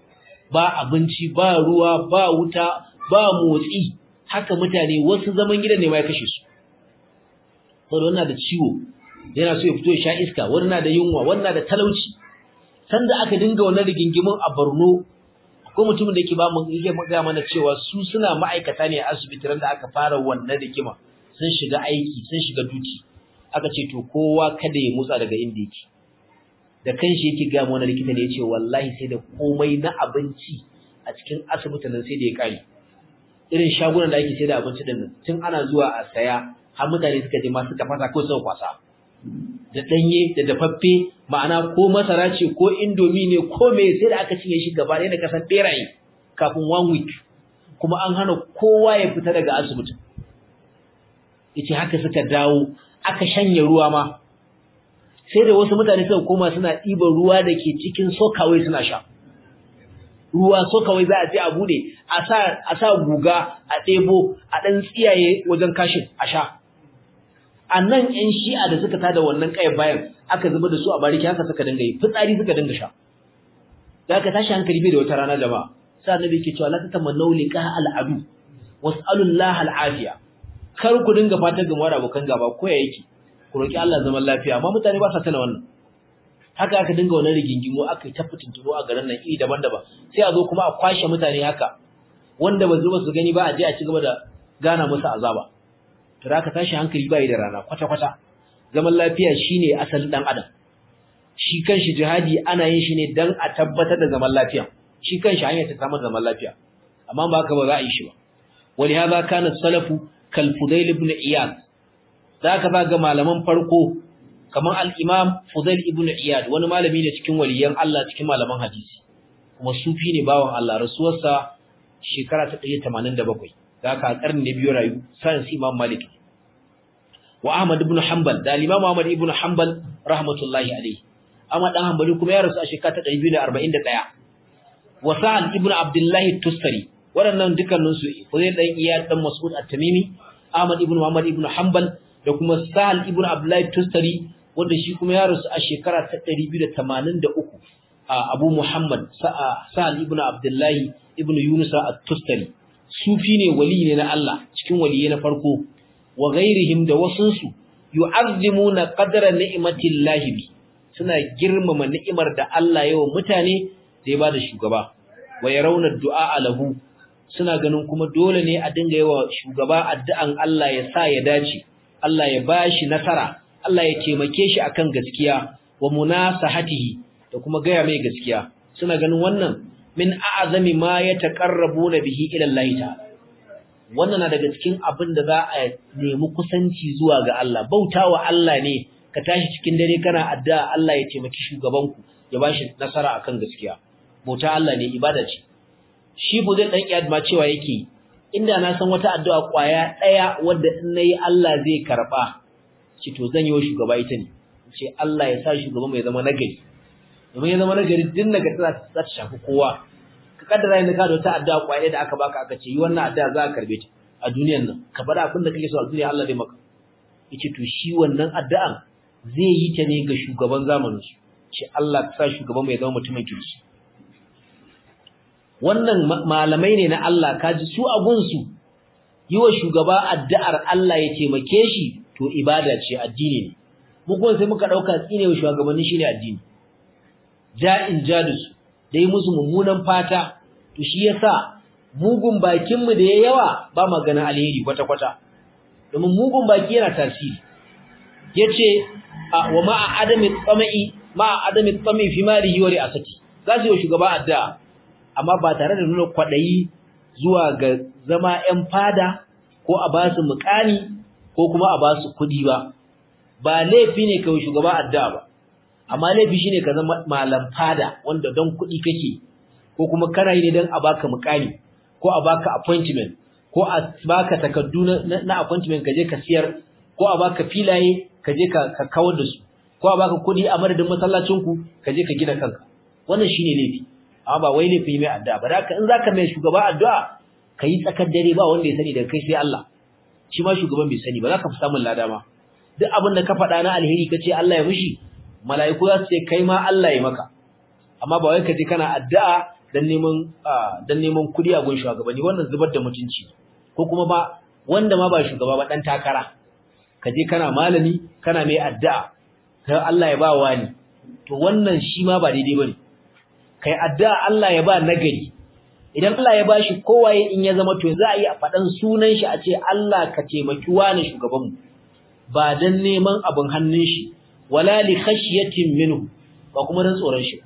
A: ba abinci ba ruwa ba wuta ba motsi haka mutane wasu zaman gidan ne ma ya kashe su saboda wannan da ciwo yana so ya fito ya sha iska wani na da yunwa wani na da talauci sanda aka dinga wannan rigingimin a Borno ko mutumin da yake ba mu yake ga mana cewa su suna ma'aikata ne a asibiti ran da aka fara wannan rigima sun shiga aiki sun shiga duty aka ce to kowa kada ya motsa daga inda yake da kanshi yake ga mana likita ne yace wallahi sai da komai na abinci a cikin asibitin nan sai da ya kare irin shagunan da ake sai da abinci din nan tun ana zuwa a saya har mutane suka je ma suka fasa ko suka kwasa da danye da dafaffe ma'ana ko masara ce ko indomi ne ko me sai da aka cinye shi gaba ɗaya da kasan beraye kafin one week kuma an hana kowa ya fita daga asibitin yace haka suka dawo aka shanye ruwa ma sai da wasu mutane suka koma suna ɗiban ruwa da ke cikin sokawai suna sha ruwa sokawai za a je a bude a sa a sa guga a ɗebo a ɗan tsiyaye wajen kashin a sha a nan ƴan shi'a da suka tada wannan ƙayar bayan aka zuba da su a bariki haka suka dinga yi fitsari suka dinga sha da aka tashi hankali bai da wata rana jama'a sai annabi yake cewa la tatamannu liqa al'adu was'alullaha al'afiya kar ku dinga fatan gama da abokan gaba ko ya yake ku roki Allah zaman lafiya amma mutane ba sa tana wannan haka aka dinga wannan rigingimo aka ta fitintuno a garin nan iri daban-daban sai a zo kuma a kwashe mutane haka wanda ba zuba su gani ba a je a ci gaba da gana musu azaba to da aka tashi hankali bai da rana kwata-kwata zaman lafiya shine asalin dan adam shi kanshi jihadi ana yin shi ne dan a tabbatar da zaman lafiya shi kanshi hanyar ta samu zaman lafiya amma ba haka ba za a yi shi ba ولهذا كان السلف كالفضيل بن عياد ذاك ga malaman farko kaman al-Imam Fudail ibn Iyad wani malami ne cikin waliyan Allah cikin malaman hadisi kuma sufi ne bawan Allah rasuwarsa shekara ta 187 zaka a karni ne biyo rayu sai Imam Malik wa Ahmad ibn Hanbal da Imam Ahmad ibn Hanbal rahmatullahi alayhi Ahmad dan Hanbali kuma ya rasu a shekara ta 241 wa Sa'al ibn Abdullah Tustari waɗannan dukkaninsu Fudail dan Iyad dan Mas'ud at-Tamimi Ahmad ibn Muhammad ibn Hanbal da kuma Sahal ibn Abdullah Tustari wanda shi kuma ya rasu a shekara ta 283 Abu Muhammad Sahal ibn Abdullah ibn Yunus at-Tustari sufi ne wali ne na Allah cikin waliyai na farko wa ghairihim da wasunsu yu'azzimuna qadra ni'matillahi bi suna girmama ni'imar da Allah ya wa mutane da ya bada shugaba wa yarawna du'a lahu suna ganin kuma dole ne a dinga yawa shugaba addu'an Allah ya sa ya dace Allah ya bashi nasara Allah ya taimake shi akan gaskiya wa munasahatihi da kuma gaya mai gaskiya suna ganin wannan min a'zami ma yataqarrabuna bihi ila Allah ta'ala wannan na daga cikin abin da za a nemi kusanci zuwa ga Allah bautawa Allah ne ka tashi cikin dare kana addu'a Allah ya taimaki shugabanku ya bashi nasara akan gaskiya bauta Allah ne ibada ce shi bu zai dan iyad ma cewa yake inda na san wata addu'a kwaya daya wanda in nayi Allah zai karba ce to zan yi wa shugaba ita ne ce Allah ya sa shugaba mai zama nagari domin ya zama nagari din naga za ta shafi kowa ka kaddara inda ka da wata addu'a kwaya da aka baka aka ce yi wannan addu'a za ka karbe ta a duniyar nan ka bada abin da kake so a duniya Allah zai maka yace to shi wannan addu'an zai yi ta ne ga shugaban zamanin su ce Allah ka sa shugaban mai zama mutumin kirki wannan malamai ne na Allah kaji su a gunsu yi wa shugaba addu'ar Allah ya taimake shi to ibada ce addini ne mu kuma sai muka dauka tsine wa shugabanni shine addini ja'in jadus da yi musu mummunan fata to shi yasa mugun bakin mu da yayi yawa ba magana alheri kwata kwata domin mugun baki yana tasiri yace wa ma'a adami tsama'i ma'a adami tsami fi mali wa ri'asati zasu yi shugaba addu'a amma ba tare da nuna kwadayi zuwa ga zama ƴan fada ko a ba su mukami ko kuma a ba su kudi ba ba laifi ne kai shugaba addu'a ba amma laifi shine ka zama malam fada wanda don kudi kake ko kuma kana yi ne don a baka mukami ko a baka appointment ko a baka takardu na, na appointment ka je ka siyar ko a baka filaye ka je ka, ka kawar da su ko a baka kudi a madadin masallacin ku ka je ka gina kanka wannan shine laifi amma ba wai laifi mai addu'a ba haka in zaka mai shugaba addu'a kai tsakar dare ba wanda ya sani daga kai sai Allah shi ma shugaban bai sani ba za ka fi samun lada ma duk abin da ka faɗa na alheri ka ce Allah ya mishi mala'iku za su ce kai ma Allah ya maka amma ba wai ka je kana addu'a dan neman dan neman kuɗi a gun shugabanni wannan zubar da mutunci ko kuma ba wanda ma ba shugaba ba dan takara ka je kana malami kana mai addu'a sai Allah ya ba wani to wannan shi ma ba daidai bane kai addu'a Allah ya ba nagari idan Allah ya bashi kowaye in ya zama to za a yi a faɗan sunan shi a ce Allah ka taimaki wani shugabanmu ba dan neman abin hannun shi wala li khashyatin minhu ba kuma dan tsoron shi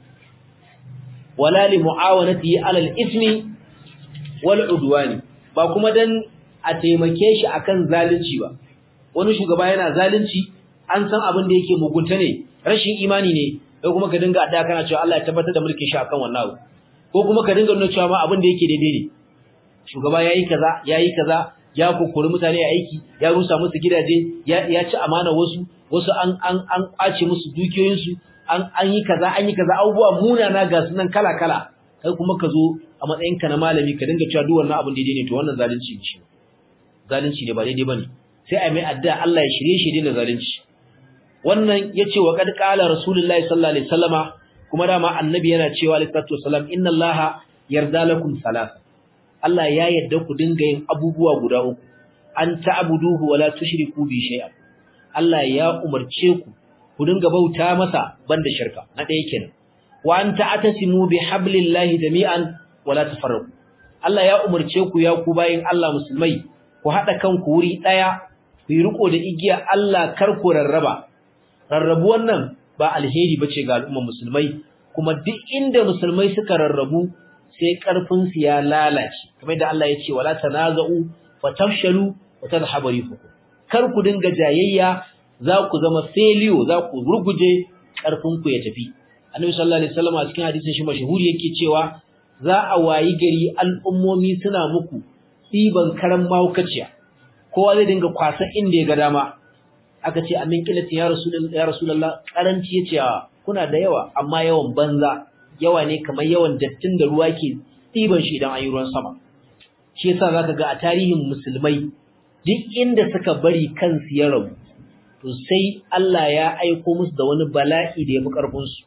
A: wala li muawanatihi ala al-ithmi wal udwani ba kuma dan a taimake shi akan zalunci ba wani shugaba yana zalunci an san abin da yake mugunta ne rashin imani ne sai kuma ka dinga addu'a kana cewa Allah ya tabbatar da mulkin shi akan wannan abu ko kuma ka dinga nuna cewa ma abin da yake daidai ne shugaba yayi kaza yayi kaza ya kokori mutane a aiki ya rusa musu gidaje ya ya ci amana wasu wasu an an an kwace musu dukiyoyin su an an yi kaza an yi kaza abubuwa munana ga sunan kala kala kai kuma ka zo a matsayin ka na malami ka dinga cewa duk wannan abin daidai ne to wannan zalunci ne zalunci ne ba daidai bane sai a mai addu'a Allah ya shirye shi da zalunci wannan yace wa kad qala rasulullahi sallallahu alaihi wasallama kuma dama annabi yana cewa alaihi wasallam inna allaha yarda lakum salat Allah ya yarda ku dinga yin abubuwa guda uku an ta'buduhu wala tushriku bi shay'a Allah ya umarce ku ku dinga bauta masa banda shirka na ɗaya kenan wa an ta'tasimu bi hablillahi jami'an wala tafarraqu Allah ya umarce ku ya ku bayin Allah musulmai ku hada kanku wuri daya ku yi riko da igiya Allah kar ku rarraba rarrabu wannan ba alheri bace ga al'umma musulmai kuma duk inda musulmai suka rarrabu sai karfin su ya lalace kamar da Allah ya ce wala tanaza'u fatafshalu wa tadhhabu rihukum kar ku dinga jayayya za ku zama failure za ku ruguje karfin ku ya tafi Annabi sallallahu alaihi wasallam a cikin hadisin shi mashhuri yake cewa za a wayi gari al'ummomi suna muku ɗiban karan mahaukaciya kowa zai dinga kwasa inda ya ga dama aka ce amin kilati ya rasulullah ya rasulullah karanci yace kuna da yawa amma yawan banza yawa ne kamar yawan dattin da ruwa ke ɗiban shi idan ayi ruwan sama shi yasa zaka ga a tarihin musulmai duk inda suka bari kansu ya rabu to sai Allah ya aiko musu da wani bala'i da yafi karfin su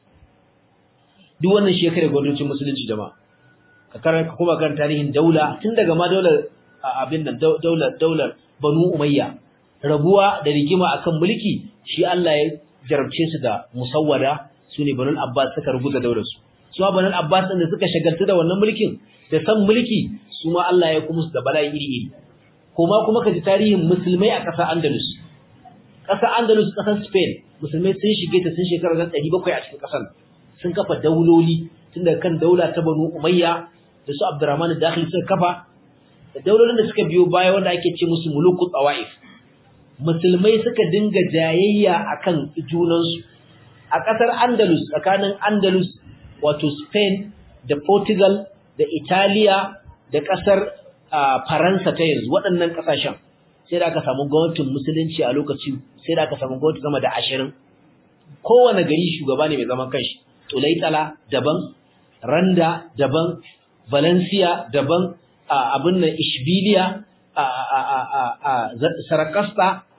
A: duk wannan shekara gwamnatin musulunci jama'a ka karanta kuma kan tarihin daula tun daga ma daular abin nan daular daular Banu Umayya rabuwa da rigima akan mulki shi Allah ya jarabce su da musawwada sune Banu Abbas suka rubuta daular su su Banu Abbas din da suka shagaltu da wannan mulkin da san mulki su ma Allah ya kuma su da bala'i iri iri kuma kuma kaji tarihin musulmai a ƙasar Andalus ƙasar Andalus ƙasar Spain musulmai sun shige ta sun shekara 700 a cikin ƙasar sun kafa dauloli tun daga kan daula ta Banu Umayya da su Abdurrahman Dakhil suka kafa da daulolin da suka biyo baya wanda ake ce musu muluku tsawaif musulmai suka dinga jayayya akan junansu a ƙasar Andalus tsakanin Andalus wato Spain da Portugal da Italiya da ƙasar Faransa ta yanzu waɗannan ƙasashen sai da aka samu gwamnatin musulunci a lokaci sai da aka samu gwamnati sama da ashirin kowane gari shugaba ne mai zaman kanshi Tulaitala daban Randa daban Valencia daban abin nan Ishbiliya Sarakasta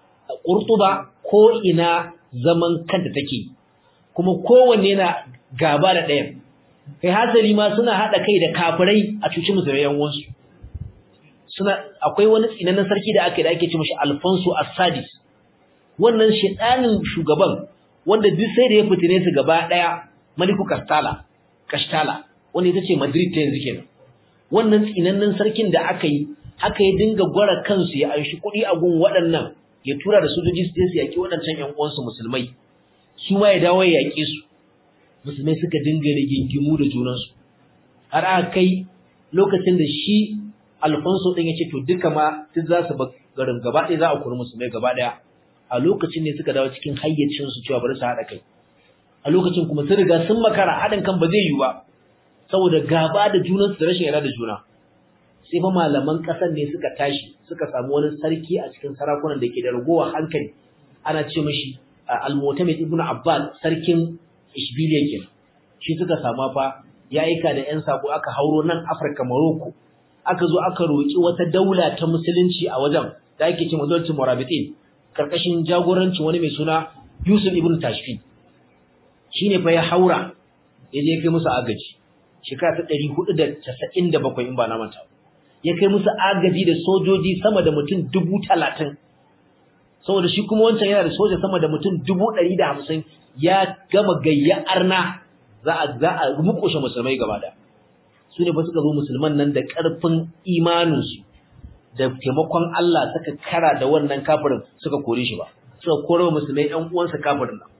A: Qurtuba ko ina zaman kanta take kuma kowanne na gaba da ɗayan kai hasali ma suna hada kai da kafirai a cuci musulmai yan uwansu suna akwai wani tsinannen sarki da ake da ake ce mishi Alfonso As-Sadis wannan shedanin shugaban wanda duk sai da ya fitine su gaba daya Maliku Castala Castala wanda ita ce Madrid ta yanzu kenan wannan tsinannen sarkin da aka yi haka ya dinga gwara kansu ya anshi kuɗi a gun waɗannan ya tura da sojoji su je su yaki waɗancan ƴan uwansu musulmai su ma ya dawo ya yaƙe su musulmai suka dinga rigingimu da junansu har aka kai lokacin da shi Alfonso din yace to duka ma duk za su garin gaba ɗaya za a kuri musulmai gaba ɗaya a lokacin ne suka dawo cikin hayyacin su cewa bari su haɗa kai a lokacin kuma sun riga sun makara haɗin kan ba zai yiwu ba saboda gaba da junansu da rashin yarda da juna sai fa malaman ƙasar ne suka tashi suka samu wani sarki a cikin sarakunan da ke da ragowar hankali ana ce mashi al-mu'tamid ibn abbas sarkin ishbiliya kenan shi suka sama fa ya aika da ƴan sako aka hauro nan afirka morocco aka zo aka roki wata daula ta musulunci a wajen da ake ce mazalcin murabitin karkashin jagorancin wani mai suna yusuf ibn tashfin shine fa ya haura ya je kai musu agaji shekara ta 497 in ba na manta ya kai musu agaji da sojoji sama da mutum dubu talatin saboda shi kuma wancan yana da soja sama da mutum dubu ɗari da hamsin ya gama gayya arna za a za a mukushe musulmai gaba da su ne ba suka zo musulman nan da ƙarfin imaninsu da taimakon Allah suka kara da wannan kafirin suka kore shi ba suka kore musulmai ɗan uwansa kafirin nan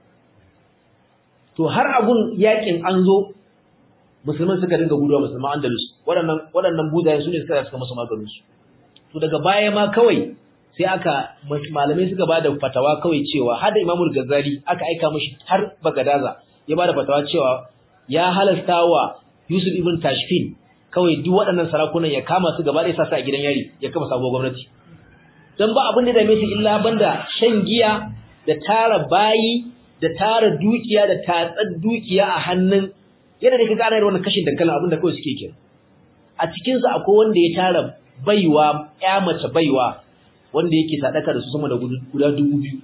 A: to har abun yakin an zo musulman suka dinga guduwa musulman Andalus waɗannan waɗannan buzayen su ne suka suka musu maganin su to daga baya ma kawai sai aka malamai suka bada fatawa kawai cewa har da Imamul Ghazali aka aika mishi har Bagadaza ya bada fatawa cewa ya halasta wa Yusuf ibn Tashfin kawai duk waɗannan sarakunan ya kama su gaba ɗaya sa su a gidan yari ya kama sabuwar gwamnati dan ba abin da dame shi illa banda shan giya da tara bayi da tara dukiya da tatsar dukiya a hannun yadda da kaga ana yin wannan kashin dankalin abin da kawai suke kira a cikin su akwai wanda ya tara baiwa ƴa mace baiwa wanda yake sadaka da su sama da guda dubu biyu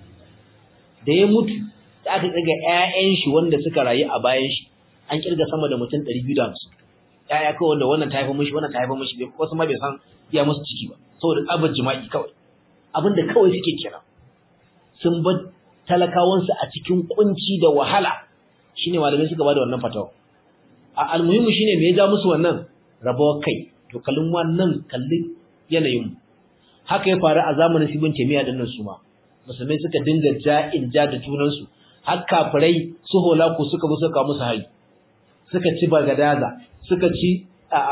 A: da ya mutu da aka kirga ƴaƴan shi wanda suka rayu a bayan shi an kirga sama da mutum 250 ƴaƴa kawai wanda wannan ta haifa mishi wannan ta haifa mishi wasu ma bai san iya musu ciki ba saboda tsabar jima'i kawai abin da kawai suke kira sun bar talakawansu a cikin kunci da wahala shine malamai suka bada wannan fatawa a almuhimu shine me ya ja musu wannan rabawa kai to kallon wannan kallin yanayin haka ya faru a zamanin Ibn Taymiyyah dinnan su ma musulmai suka dinga ja'in ja da junan su har kafirai su holaku suka zo suka musu hari suka ci Bagadaza suka ci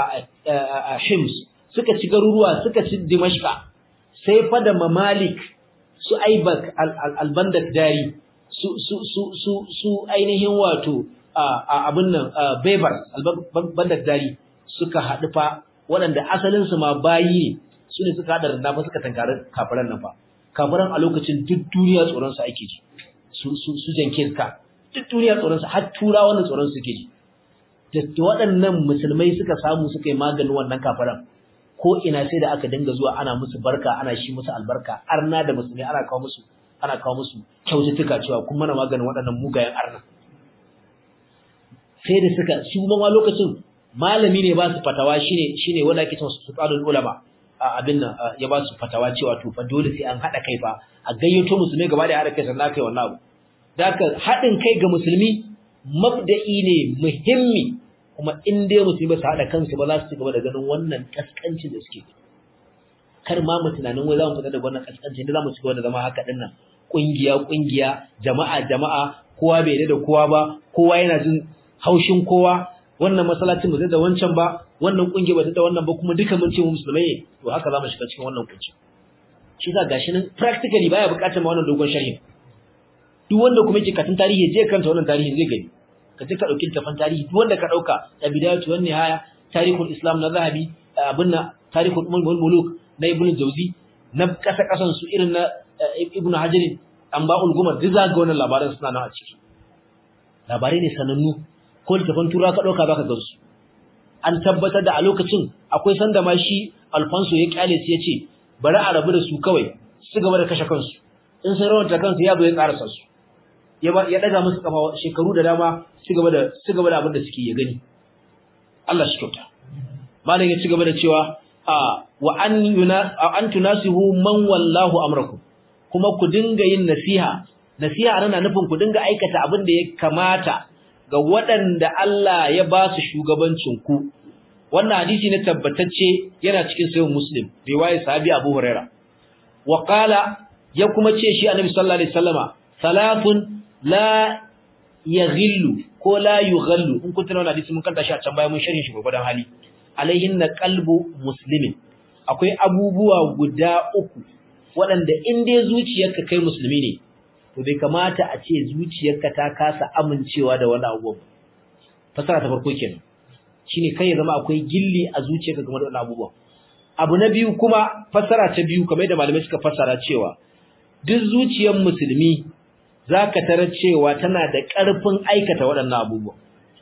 A: Hims suka ci garuruwa suka ci Dimashqa sai fa da Mamalik su Aibak al-Bandak dari su su su su su ainihin wato abin nan Bebar al-Bandak dari suka haɗu fa waɗanda asalin su ma bayi ne su ne suka haɗa da fa suka tankari kafiran nan fa kafiran a lokacin duk duniya tsoron su ake ji su su su Jenkins ka duk duniya tsoron su har tura wannan tsoron su suke ji da waɗannan musulmai suka samu suka yi maganin wannan kafiran ko ina sai da aka dinga zuwa ana musu barka ana shi musu albarka arna da musulmi ana kawo musu ana kawo musu kyaututtuka cewa kun mana maganin waɗannan mugayen arna sai da suka su ma lokacin malami ne ba su fatawa shine shine wanda ake cewa sultanul ulama abin nan ya ba su fatawa cewa to fa dole sai an hada kai fa a gayyato musulmai gaba da hada kai sannan kai wannan abu daka hadin kai ga musulmi mabda'i ne muhimmi kuma in dai musulmi ba su haɗa kansu ba za su ci gaba da ganin wannan kaskanci da suke kar ma mu tunanin wai za mu fita daga wannan kaskanci da za mu ci gaba da zama haka din nan kungiya kungiya jama'a jama'a kowa bai da kowa ba kowa yana jin haushin kowa wannan masallacin ba zai da wancan ba wannan kungiya ba ta da wannan ba kuma duka mun ce mu musulmai ne to haka za mu shiga cikin wannan kunci shi za gashi nan practically baya buƙatar ma wannan dogon sharhi duk wanda kuma yake katun tarihi je kanta wannan tarihin zai gani ka je ka dauki littafin tarihi duk wanda ka dauka da bidayatu wan nihaya tarihul islam na zahabi abinna tarihul umul muluk na ibnu jawzi na kasa kasan su irin na ibnu hajar anba'ul gumar duk za ga wannan labaran suna nan a ciki labarai ne sanannu ko littafin tura ka dauka zaka ga su an tabbatar da a lokacin akwai sanda ma shi alfonso ya kyale su yace bari a rabu da su kawai su gaba da kashe kansu in sun rawanta kansu ya zo ya karasa su ya ya daga musu kafa shekaru da dama ci gaba da ci gaba da abin da suke ya gani Allah shi kyauta malam ya ci gaba da cewa a wa an yuna an tunasihu man wallahu amrakum kuma ku dinga yin nasiha nasiha ana nufin ku dinga aikata abin da ya kamata ga waɗanda Allah ya ba su shugabancin ku wannan hadisi ne tabbatacce yana cikin sahih muslim riwaya sahabi Abu Huraira wa qala ya kuma ce shi annabi sallallahu alaihi wasallama salafun la yaghillu ko la yughallu in kun tuna wannan hadisi mun kanta shi a can baya mun sharhin shi gurbadan hali alaihinna qalbu muslimin akwai abubuwa guda uku waɗanda in dai zuciyarka kai musulmi ne to bai kamata a ce zuciyarka ta kasa amincewa da wani abubuwan fasara ta farko kenan shine kai ya zama akwai gilli a zuciyarka game da wannan abubuwan abu na biyu kuma fasara ta biyu kamar da malamai suka fasara cewa duk zuciyar musulmi zaka tarar cewa tana da ƙarfin aikata waɗannan abubuwa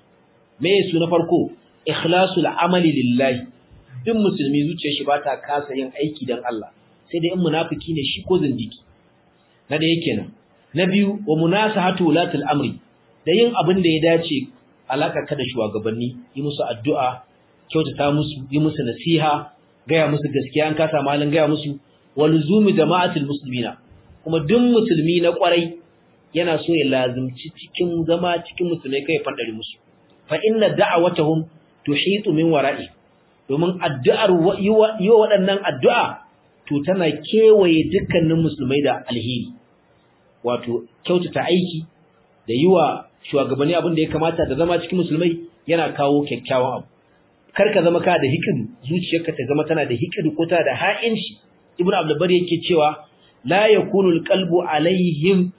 A: me su na farko ikhlasul amali lillahi duk musulmi zuciyar shi bata kasa yin aiki dan Allah sai dai in munafiki ne shi ko zindiki na da yake nan na biyu wa munasahatu wulatul amri da yin abin da ya dace alaka ka da shugabanni yi musu addu'a kyautata musu yi musu nasiha gaya musu gaskiya an kasa malin gaya musu walzumi jama'atul muslimina kuma duk musulmi na kwarai yana so ya lazimci cikin zama cikin musulmai kai fadari musu fa inna da'awatuhum tuhitu min wara'i domin addu'ar yi wa waɗannan addu'a to tana kewaye dukkanin musulmai da alheri wato kyautata aiki da yi wa shugabanni abin da ya kamata da zama cikin musulmai yana kawo kyakkyawan abu kar ka zama ka da hikidu zuciyarka ta zama tana da hikidu ko tana da ha'inci ibnu abdulbar yake cewa la yakunu alqalbu alaihim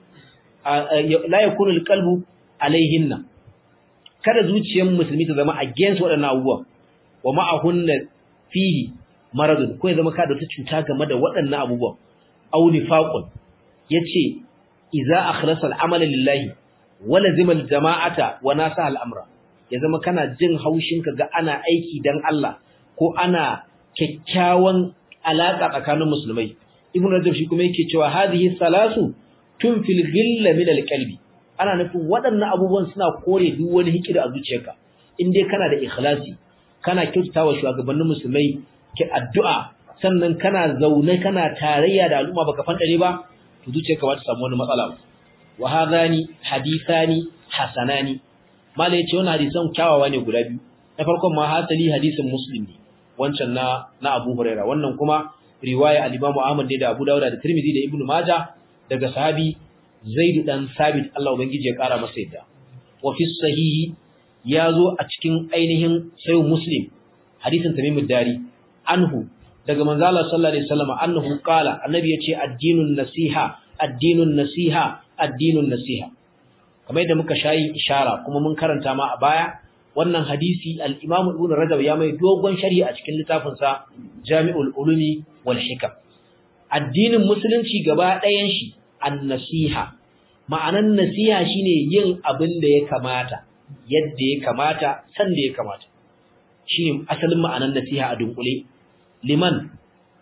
A: la yakunu alqalbu alaihinna kada zuciyar musulmi ta zama against waɗannan abubuwa wa ma'ahunna fihi maradun ko ya zama ka da wata cuta game da waɗannan abubuwan aw nifaqun yace idza akhlasa al'amala lillahi wa lazima al-jama'ata wa nasa al-amra ya zama kana jin haushin ka ga ana aiki dan Allah ko ana kyakkyawan alaka tsakanin musulmai ibnu rajab shi kuma yake cewa hadhihi salasu tunfil ghilla min al-qalbi ana nufin waɗannan abubuwan suna kore duk wani hikida a zuciyarka in dai kana da ikhlasi kana kyautatawa shugabannin musulmai ki addu'a sannan kana zaune kana tarayya da al'umma baka fandare ba to zuciyarka ba ta samu wani matsala wa hadani hadithani hasanani mala yace wannan hadisan kyawawa ne guda biyu na farkon ma hasali hadisin muslim ne wancan na na Abu Huraira wannan kuma riwaya al-Imam Ahmad da Abu Dawud da Tirmidhi da Ibn Majah daga sahabi Zaid dan Sabit Allah ubangiji ya kara masa yadda wa fi sahihi yazo a cikin ainihin sahih Muslim hadisin Tamim dari anhu daga manzo Allah sallallahu alaihi wasallam annahu qala annabi yace addinun nasiha addinun nasiha addinun nasiha kamar yadda muka shayi ishara kuma mun karanta ma a baya wannan hadisi al-Imam Ibn Rajab ya mai dogon sharhi a cikin littafin sa Jami'ul Ulumi wal Hikam addinin musulunci gaba ɗayan shi an-nasiha ma'anan nasiha shine yin abin da ya kamata yadda ya kamata san da ya kamata shine asalin ma'anan nasiha a dunkule liman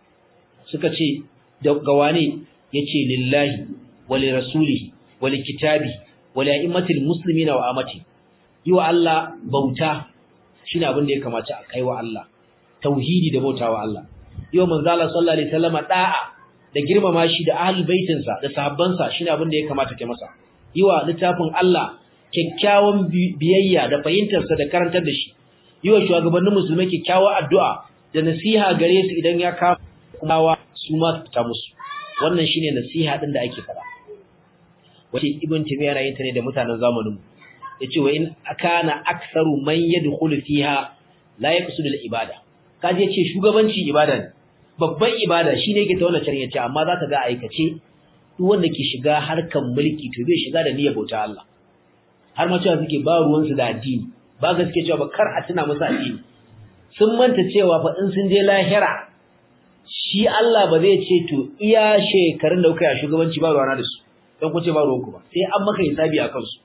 A: suka ce da gawane yace lillahi wa li rasulihi wa li kitabi wa li a'immatil muslimina wa amati yi wa Allah bauta shine abin da ya kamata a kai wa Allah tauhidi da bautawa Allah yi wa manzo Allah sallallahu alaihi wasallam da'a da girmama shi da ahlul baitin sa da sahabban sa shine abin da ya kamata ke masa yi wa littafin Allah kyakkyawan biyayya da fahimtar sa da karantar da shi yi wa shugabannin musulmai kyakkyawar addu'a da nasiha gare su idan ya kawo kuma su ma ta musu wannan shine nasiha din da ake fara wace ibn timiya yana yin ta ne da mutanen zamanin mu yace wa in akana aktharu man yadkhulu fiha la yaqsudu al-ibada kaje yace shugabanci ibada ne babban ibada shine yake ta wannan charin yace amma zaka ga aikace duk wanda ke shiga harkan mulki to bai shiga da niyyar bauta Allah har ma cewa suke ba ruwan su da addini ba gaske cewa ba kar a tuna musu addini sun manta cewa fa in sun je lahira shi Allah ba zai ce to iya shekarun da kuka yi shugabanci ba ruwana da su don ku ce ba ruwanku ba sai an maka hisabi akan su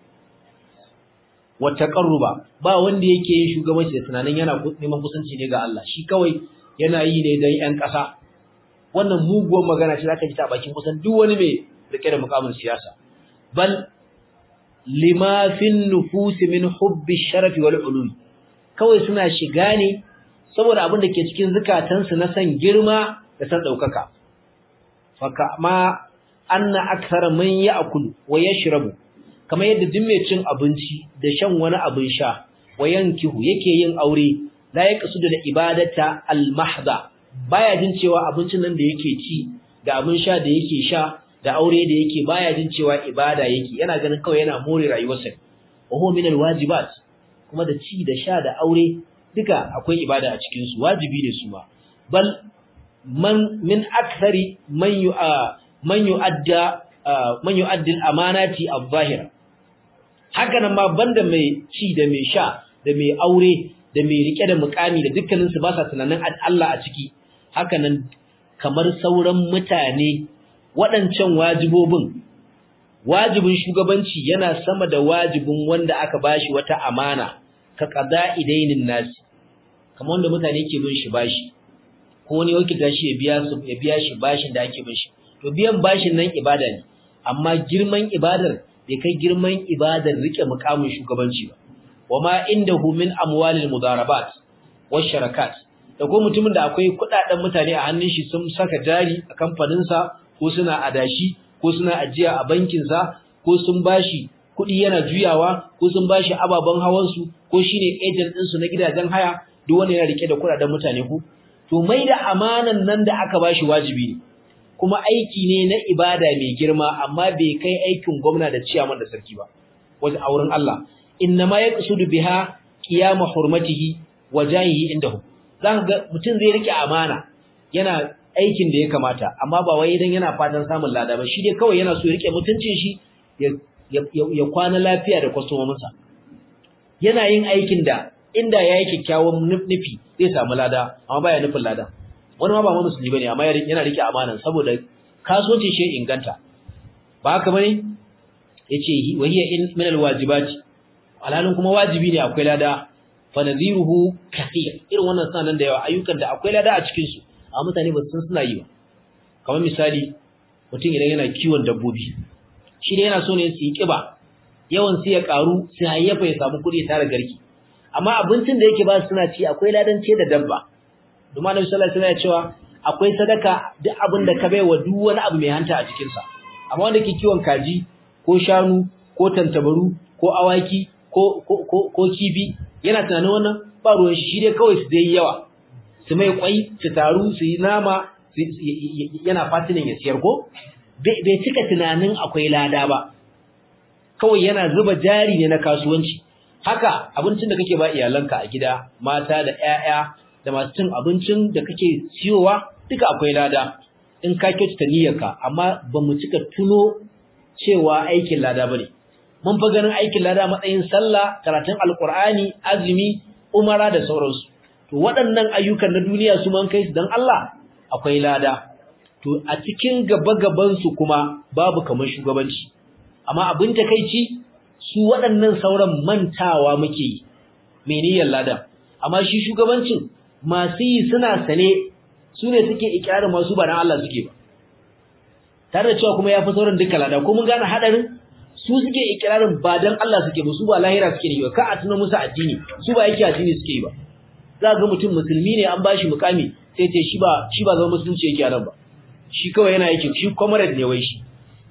A: wata ƙarruba ba wanda yake yin shugabanci da tunanin yana neman kusanci ne ga Allah shi kawai yana yi ne don ‘yan ƙasa wannan muguwar magana ce za ka ji ta bakin kusan duk wani mai rike da mukamin siyasa bal lima fin nufus min hubbi sharafi wal ulum kawai suna shiga ne saboda abin da ke cikin zukatansu na san girma da san daukaka fa kama anna akthara man ya'kulu wa yashrabu kamar yadda duk mai cin abinci da shan wani abin sha wa yankihu yake yin aure la yaqsudu da ibadata al mahdha baya jin cewa abincin nan da yake ci da abin sha da yake sha da aure da yake baya jin cewa ibada yake yana ganin kawai yana more rayuwarsa wa huwa min alwajibat kuma da ci da sha da aure duka akwai ibada a cikin su wajibi ne su ma bal man min akthari man yu man yu'adda man yu'addi al-amanati adh-dhahira haka nan ma banda mai ci da mai sha da mai aure da mai rike da mukami da dukkanin su ba sa tunanin Allah a ciki haka nan kamar sauran mutane waɗancan wajibobin wajibin shugabanci yana sama da wajibin wanda aka bashi wata amana ka qada idainin nasi kamar wanda mutane ke bin shi bashi ko wani wakilta shi ya biya su ya biya shi bashin da ake bin shi to biyan bashin nan ibada ne amma girman ibadar bai kai girman ibadar rike mukamin shugabanci ba wama indahu min amwalil mudarabat wash sharakat da ko mutumin da akwai kudaden mutane a hannun shi sun saka jari a kamfanin sa ko suna adashi ko suna ajiya a bankin sa ko sun bashi kudi yana juyawa ko sun bashi ababan hawan su ko shine agent din su na gidajen haya duk wanda yana rike da kudaden mutane ku to mai da amanan nan da aka bashi wajibi ne kuma aiki ne na ibada mai girma amma bai kai aikin gwamna da ciyaman da sarki ba wajen auren Allah innama yaqsudu biha qiyam hurmatihi wa jahihi indahu zaka ga mutum zai rike amana yana aikin da ya kamata amma ba wai idan yana fatan samun lada ba shi dai kawai yana so ya rike mutuncin shi ya kwana lafiya da kwastomominsa yana yin aikin da inda yayi kyakkyawan nufi zai samu lada amma baya nufin lada wani ma ba ma musulmi bane amma yana rike amanan saboda kasuwanci shi inganta ba haka bane yace wahiya in min alwajibati alalun kuma wajibi ne akwai lada fa nadhiruhu kathir irin wannan suna nan da yawa ayyukan da akwai lada a cikin su amma mutane ba su san suna yi ba kamar misali mutum idan yana kiwon dabbobi shi ne yana so ne su yi kiba yawan su ya karu sai hayyafa ya samu kuɗi tare garki amma abincin da yake ba su suna ci akwai ladan ce da dabba Duma Annabi sallallahu alaihi wasallam ya cewa akwai sadaka duk abin da ka bai wa duk wani abu mai hanta a cikin sa. Amma wanda ke kiwon kaji ko shanu ko tantabaru ko awaki ko ko ko, ko kibi yana tunanin wannan ba ruwan shi dai kawai su dai yawa. Su mai kwai su taru su yi nama yana fatinin ya siyar ko bai cika tunanin akwai lada ba. Kawai yana zuba jari ne na kasuwanci. Haka abincin da kake ba iyalanka a gida, mata da 'ya'ya da masu cin abincin da kake siyowa duka akwai lada in ka kyautata niyyarka amma ba mu cika tuno cewa aikin lada bane mun fa ganin aikin lada matsayin sallah karatun alqur'ani azumi umara da sauransu to waɗannan ayyukan na duniya su man kai su dan Allah akwai lada to a cikin gaba gaban su kuma babu kamar shugabanci amma abin takeici su waɗannan sauran mantawa muke yi meniyar lada amma shi shugabancin masu yi suna sane su ne suke ikirarin masu ba dan Allah suke ba tare da cewa kuma ya fi sauran duka lada ko mun gane hadarin su suke ikirarin ba dan Allah suke ba su ba lahira suke yi ba ka a tuna musu addini su ba yake addini suke yi ba za ga mutum musulmi ne an bashi mukami sai ce shi ba shi ba zama musulunci yake nan ba shi kawai yana yake shi comrade ne wai shi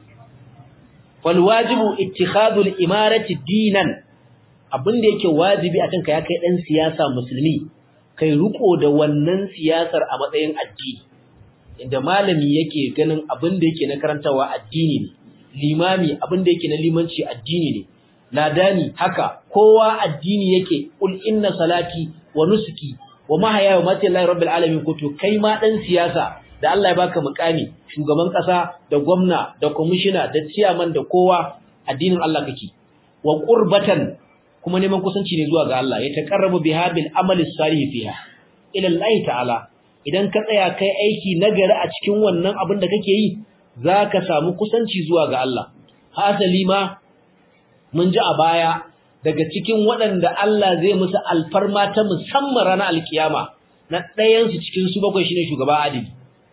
A: wal wajibu ittikhadul imarati dinan abin da yake wajibi akan ka ya kai dan siyasa musulmi kai riko da wannan siyasar a matsayin addini inda malami yake ganin abin da yake na karantawa addini ne limami abin da yake na limanci addini ne ladani haka kowa addini yake ul inna salati wa nusuki wa mahaya wa mati lillahi rabbil alamin ko to kai ma dan siyasa da Allah ya baka mukami shugaban kasa da gwamna da commissioner da chairman da kowa addinin Allah kake wa qurbatan kuma neman kusanci ne zuwa ga Allah ya taqarrabu biha bil amali salih fiha ila Allah ta'ala idan ka tsaya kai aiki nagari a cikin wannan abin da kake yi zaka samu kusanci zuwa ga Allah hasali ma mun ji a baya daga cikin waɗanda Allah zai musu alfarma ta musamman ranar alkiyama na ɗayan su cikin su bakwai shine shugaba adili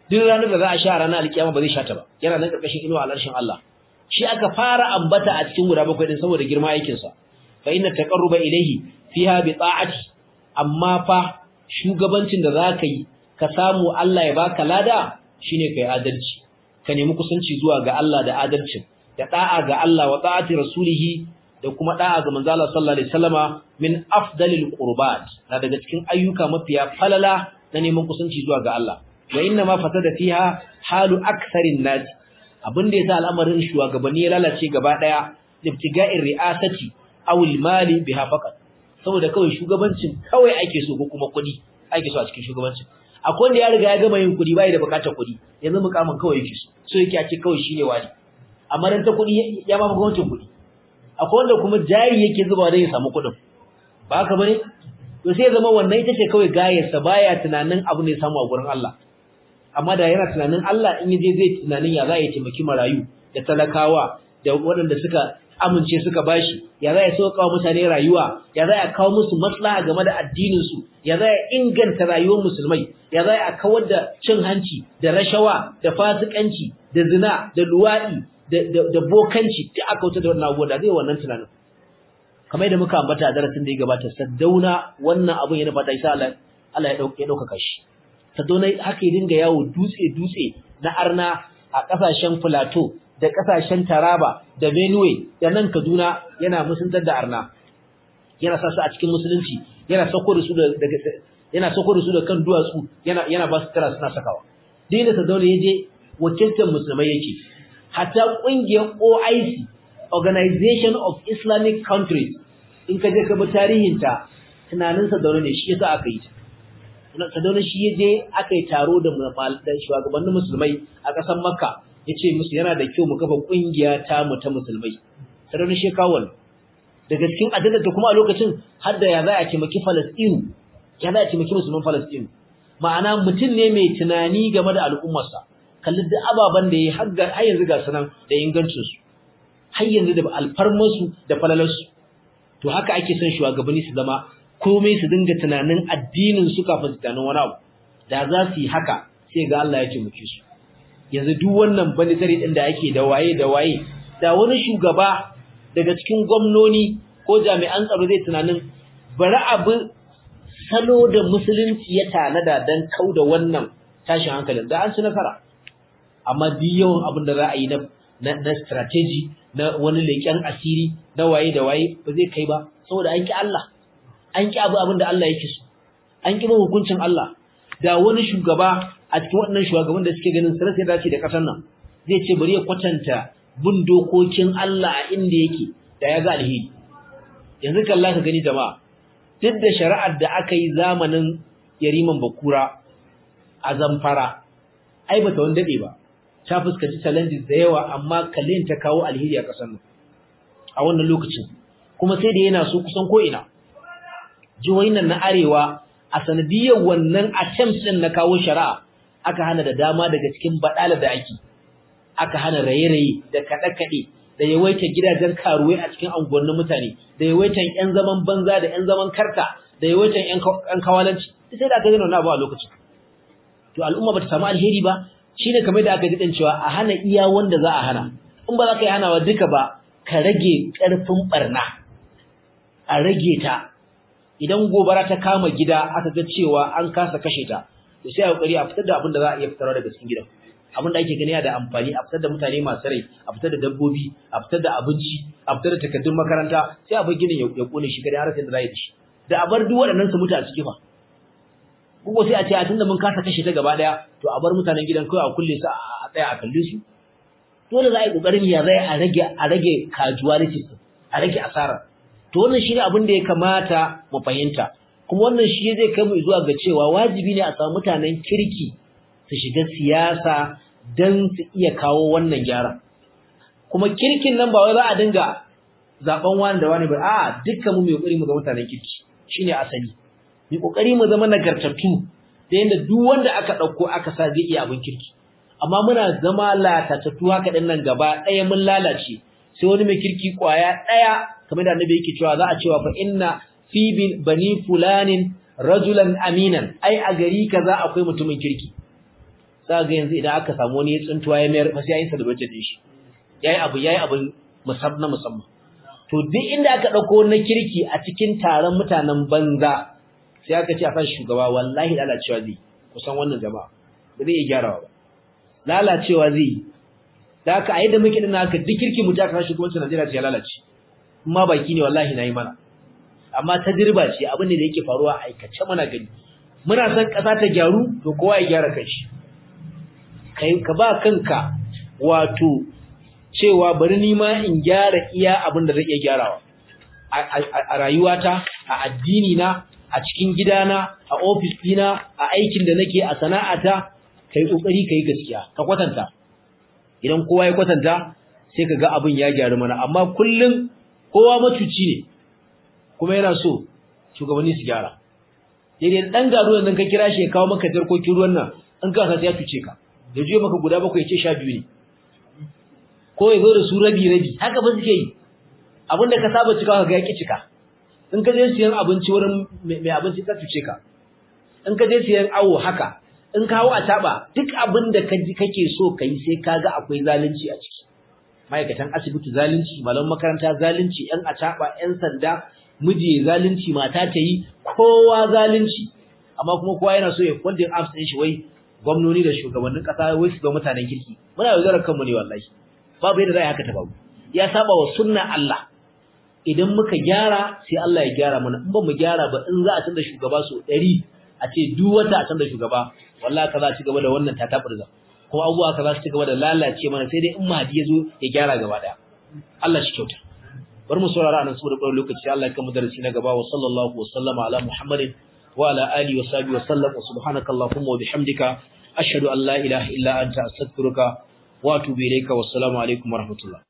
A: duk ranar da za a sha ranar alkiyama ba zai sha ta ba yana nan karkashin inuwa alarshin Allah shi aka fara ambata a cikin guda bakwai din saboda girma aikin sa fa inna taqarruba ilayhi fiha bi ta'ati amma fa shugabancin da zaka yi ka samu Allah ya baka lada shine kai adalci ka nemi kusanci zuwa ga Allah da adalcin da da'a ga Allah wa ta'ati rasulihi da kuma da'a ga manzo Allah sallallahu alaihi wasallama min afdalil qurbat na daga cikin ayyuka mafiya falala na neman kusanci zuwa ga Allah wa inna ma fasada fiha halu aktharin nas abin da yasa al'amarin shugabanni ya lalace gaba daya ibtiga'ir ri'asati aw al-mali biha faqat saboda kawai shugabancin kawai ake so ko kuma kudi ake so a cikin shugabancin akwai wanda ya riga ya gama yin kudi bai da bukatar kudi yanzu mukamin kawai yake so so yake a ce kawai shine wani amma dan ta kudi ya ba gwamnatin kudi akwai wanda kuma jari yake zuba don ya samu kudin ba haka bane to sai zama wannan ita ce kawai gayarsa baya tunanin abu ne samu a gurin Allah amma da yana tunanin Allah in yaje zai tunanin ya za ya taimaki marayu da talakawa da waɗanda suka amince suka bashi ya za ya sauka wa mutane rayuwa ya za ya kawo musu maslaha game da addinin su ya za ya inganta rayuwar musulmai ya za ya kawar da cin hanci da rashawa da fasikanci da zina da luwadi da da bokanci da aka wuce da wannan abubuwa da zai wannan tunanin kamar yadda muka ambata a darasin da ya gabata saddauna wannan abun yana fata isa Allah Allah ya dauke ya dauka shi saddauna haka ya dinga yawo dutse dutse na arna a kasashen Plateau da kasashen Taraba da Benue da nan Kaduna yana musuntar da arna yana sa su a cikin musulunci yana sako da su daga yana sako da su da kan duwatsu yana yana ba su tara suna sakawa dai da saddauna yaje wakiltar musulmai yake hatta kungiyar OIC Organization of Islamic Countries in ka je ka bi tarihinta tunanin Sadauna ne shi yasa aka yi ta Sadauna shi ya je aka yi taro da shugabannin musulmai a ƙasar Makka ya ce musu yana da kyau mu kafa ƙungiya ta mu ta musulmai Sadauna shi kawo daga cikin adadin da kuma a lokacin har da ya za a taimaki Falastinu ya za a taimaki musulman Falastinu ma'ana mutum ne mai tunani game da al'ummarsa kalli duk ababen da ya har yanzu ga sunan da ingancinsu har yanzu da alfarmarsu da falalarsu to haka ake son shugabanni su zama komai su dinga tunanin addinin su kafin su tunanin wani abu da za su yi haka sai ga Allah ya taimake su yanzu duk wannan banditari din da ake da waye da waye da wani shugaba daga cikin gwamnoni ko jami'an tsaro zai tunanin bari abu salo da musulunci ya tanada dan kauda wannan tashin hankalin da an ci nasara amma duk yawan abin da za a yi na na strategy na wani leƙen asiri na waye da waye ba zai kai ba saboda an ki Allah an ki abu abin da Allah yake so an ki hukuncin Allah da wani shugaba a cikin waɗannan shugaban da suke ganin sarrafa ya dace da ƙasar nan zai ce bari ya kwatanta bin dokokin Allah a inda yake da ya ga alheri yanzu kalla ka gani jama'a duk da shari'ar da aka yi zamanin yariman bakura a zamfara ai bata wani daɗe ba ta fuskanci challenges da yawa amma kallin ta kawo alheri a ƙasar nan a wannan lokacin kuma sai da yana so kusan ko ina jihohin nan na arewa a sanadiyar wannan attempt din na kawo shari'a aka hana da dama daga cikin badala da ake aka hana raye-raye da kaɗe-kaɗe da yawaitar gidajen karuwai a cikin anguwannin mutane da yawaitar ƴan zaman banza da ƴan zaman karta da yawaitar ƴan kawalanci sai da aka gina wannan abu a lokacin to al'umma bata samu alheri ba shine kamar da aka ji cewa a hana iya wanda za a hana in ba za ka yi hanawa duka ba ka rage ƙarfin barna a rage ta idan gobara ta kama gida aka ga cewa an kasa kashe ta to sai a kokari a fitar da abin da za a iya fitarwa daga cikin gidan abin da ake gani da amfani a fitar da mutane masu rai a fitar da dabbobi a fitar da abinci a fitar da takardun makaranta sai a bar ginin ya kone shi kada har sai da za yi da shi da a bar duk waɗannan su mutu a ciki fa kuma sai a ce a tunda mun kasa kashe ta gaba daya to a bar mutanen gidan kawai a kulle su a tsaya a kalle su dole za a yi kokarin ya zai a rage a rage casualty a rage asara to wannan shine abin da ya kamata mu fahimta kuma wannan shi zai kai mu zuwa ga cewa wajibi ne a samu mutanen kirki su shiga siyasa dan su iya kawo wannan gyara kuma kirkin nan ba wai za a dinga zaben wani da wani ba a dukkan mu mai kokari mu ga mutanen kirki shine asali mu kokari mu zama nagartattu da yanda duk wanda aka dauko aka sa zai iya abin kirki amma muna zama latatattu haka din nan gaba ɗaya mun lalace sai wani mai kirki kwaya ɗaya kamar da annabi yake cewa za a cewa fa inna fi bani fulanin rajulan aminan ai a gari kaza akwai mutumin kirki za ga yanzu idan aka samu wani ya tsuntuwa ya mayar sai ya yi celebrate din shi yayi abu yayi abu musamman musamman to duk inda aka dauko na kirki a cikin taron mutanen banza sai aka ce a san shugaba wallahi lalacewa zai kusan wannan jama'a ba zai iya gyarawa ba lalacewa zai da aka a yadda muke dinna aka duk kirki mutum aka shugabancin Najeriya ya lalace kuma baki ne wallahi nayi mana amma tajriba ce abin da yake faruwa a aikace mana gani muna son ƙasa ta gyaru to kowa ya gyara kanshi kai ka ba kanka wato cewa bari ni ma in gyara iya abin da zai iya gyarawa a rayuwata a addini na a cikin gidana a ofis dina a aikin da nake a sana'ata kai kokari kai gaskiya ka kwatanta idan kowa ya kwatanta sai ka ga abin ya gyaru mana amma kullum kowa matuci ne kuma yana so shugabanni su gyara daidai dan gado yanzu ka kira shi ya kawo maka jarkokin ruwan nan an ka sai ya tuce ka da jiyo maka guda bakwai ya ce sha biyu ne ko ya zo da su rabi rabi haka ba suke yi abinda ka saba cika ga yaki cika in ka je siyan abinci wurin mai abinci ka tuce ka in ka je siyan awo haka in ka hawo a taba duk abin da kake so ka yi sai ka ga akwai zalunci a ciki ma'aikatan asibiti zalunci malaman makaranta zalunci yan ataba yan sanda miji zalunci mata ta yi kowa zalunci amma kuma kowa yana so ya funding apps din shi wai gwamnoni da shugabannin kasa wai su ga mutanen kirki muna yaudarar kanmu ne wallahi babu yadda za a haka ta babu ya saba wa sunna Allah idan muka gyara sai Allah ya gyara mana in ba mu gyara ba in za a canza shugaba so 100 a ce duk wata a canza shugaba wallahi ka za a ci gaba da wannan tataburza kuma abubuwa ka za su ci gaba da lalace mana sai dai in mahdi ya zo ya gyara gaba daya Allah shi kyauta bar mu saurara anan saboda ƙwarar lokaci Allah ya kama darasi na gaba wa sallallahu wa sallama ala muhammadin wa ala alihi wa sahbihi wa sallam wa subhanaka allahumma wa bihamdika ashhadu an la ilaha illa anta astaghfiruka wa atubu ilayka wassalamu alaikum wa rahmatullah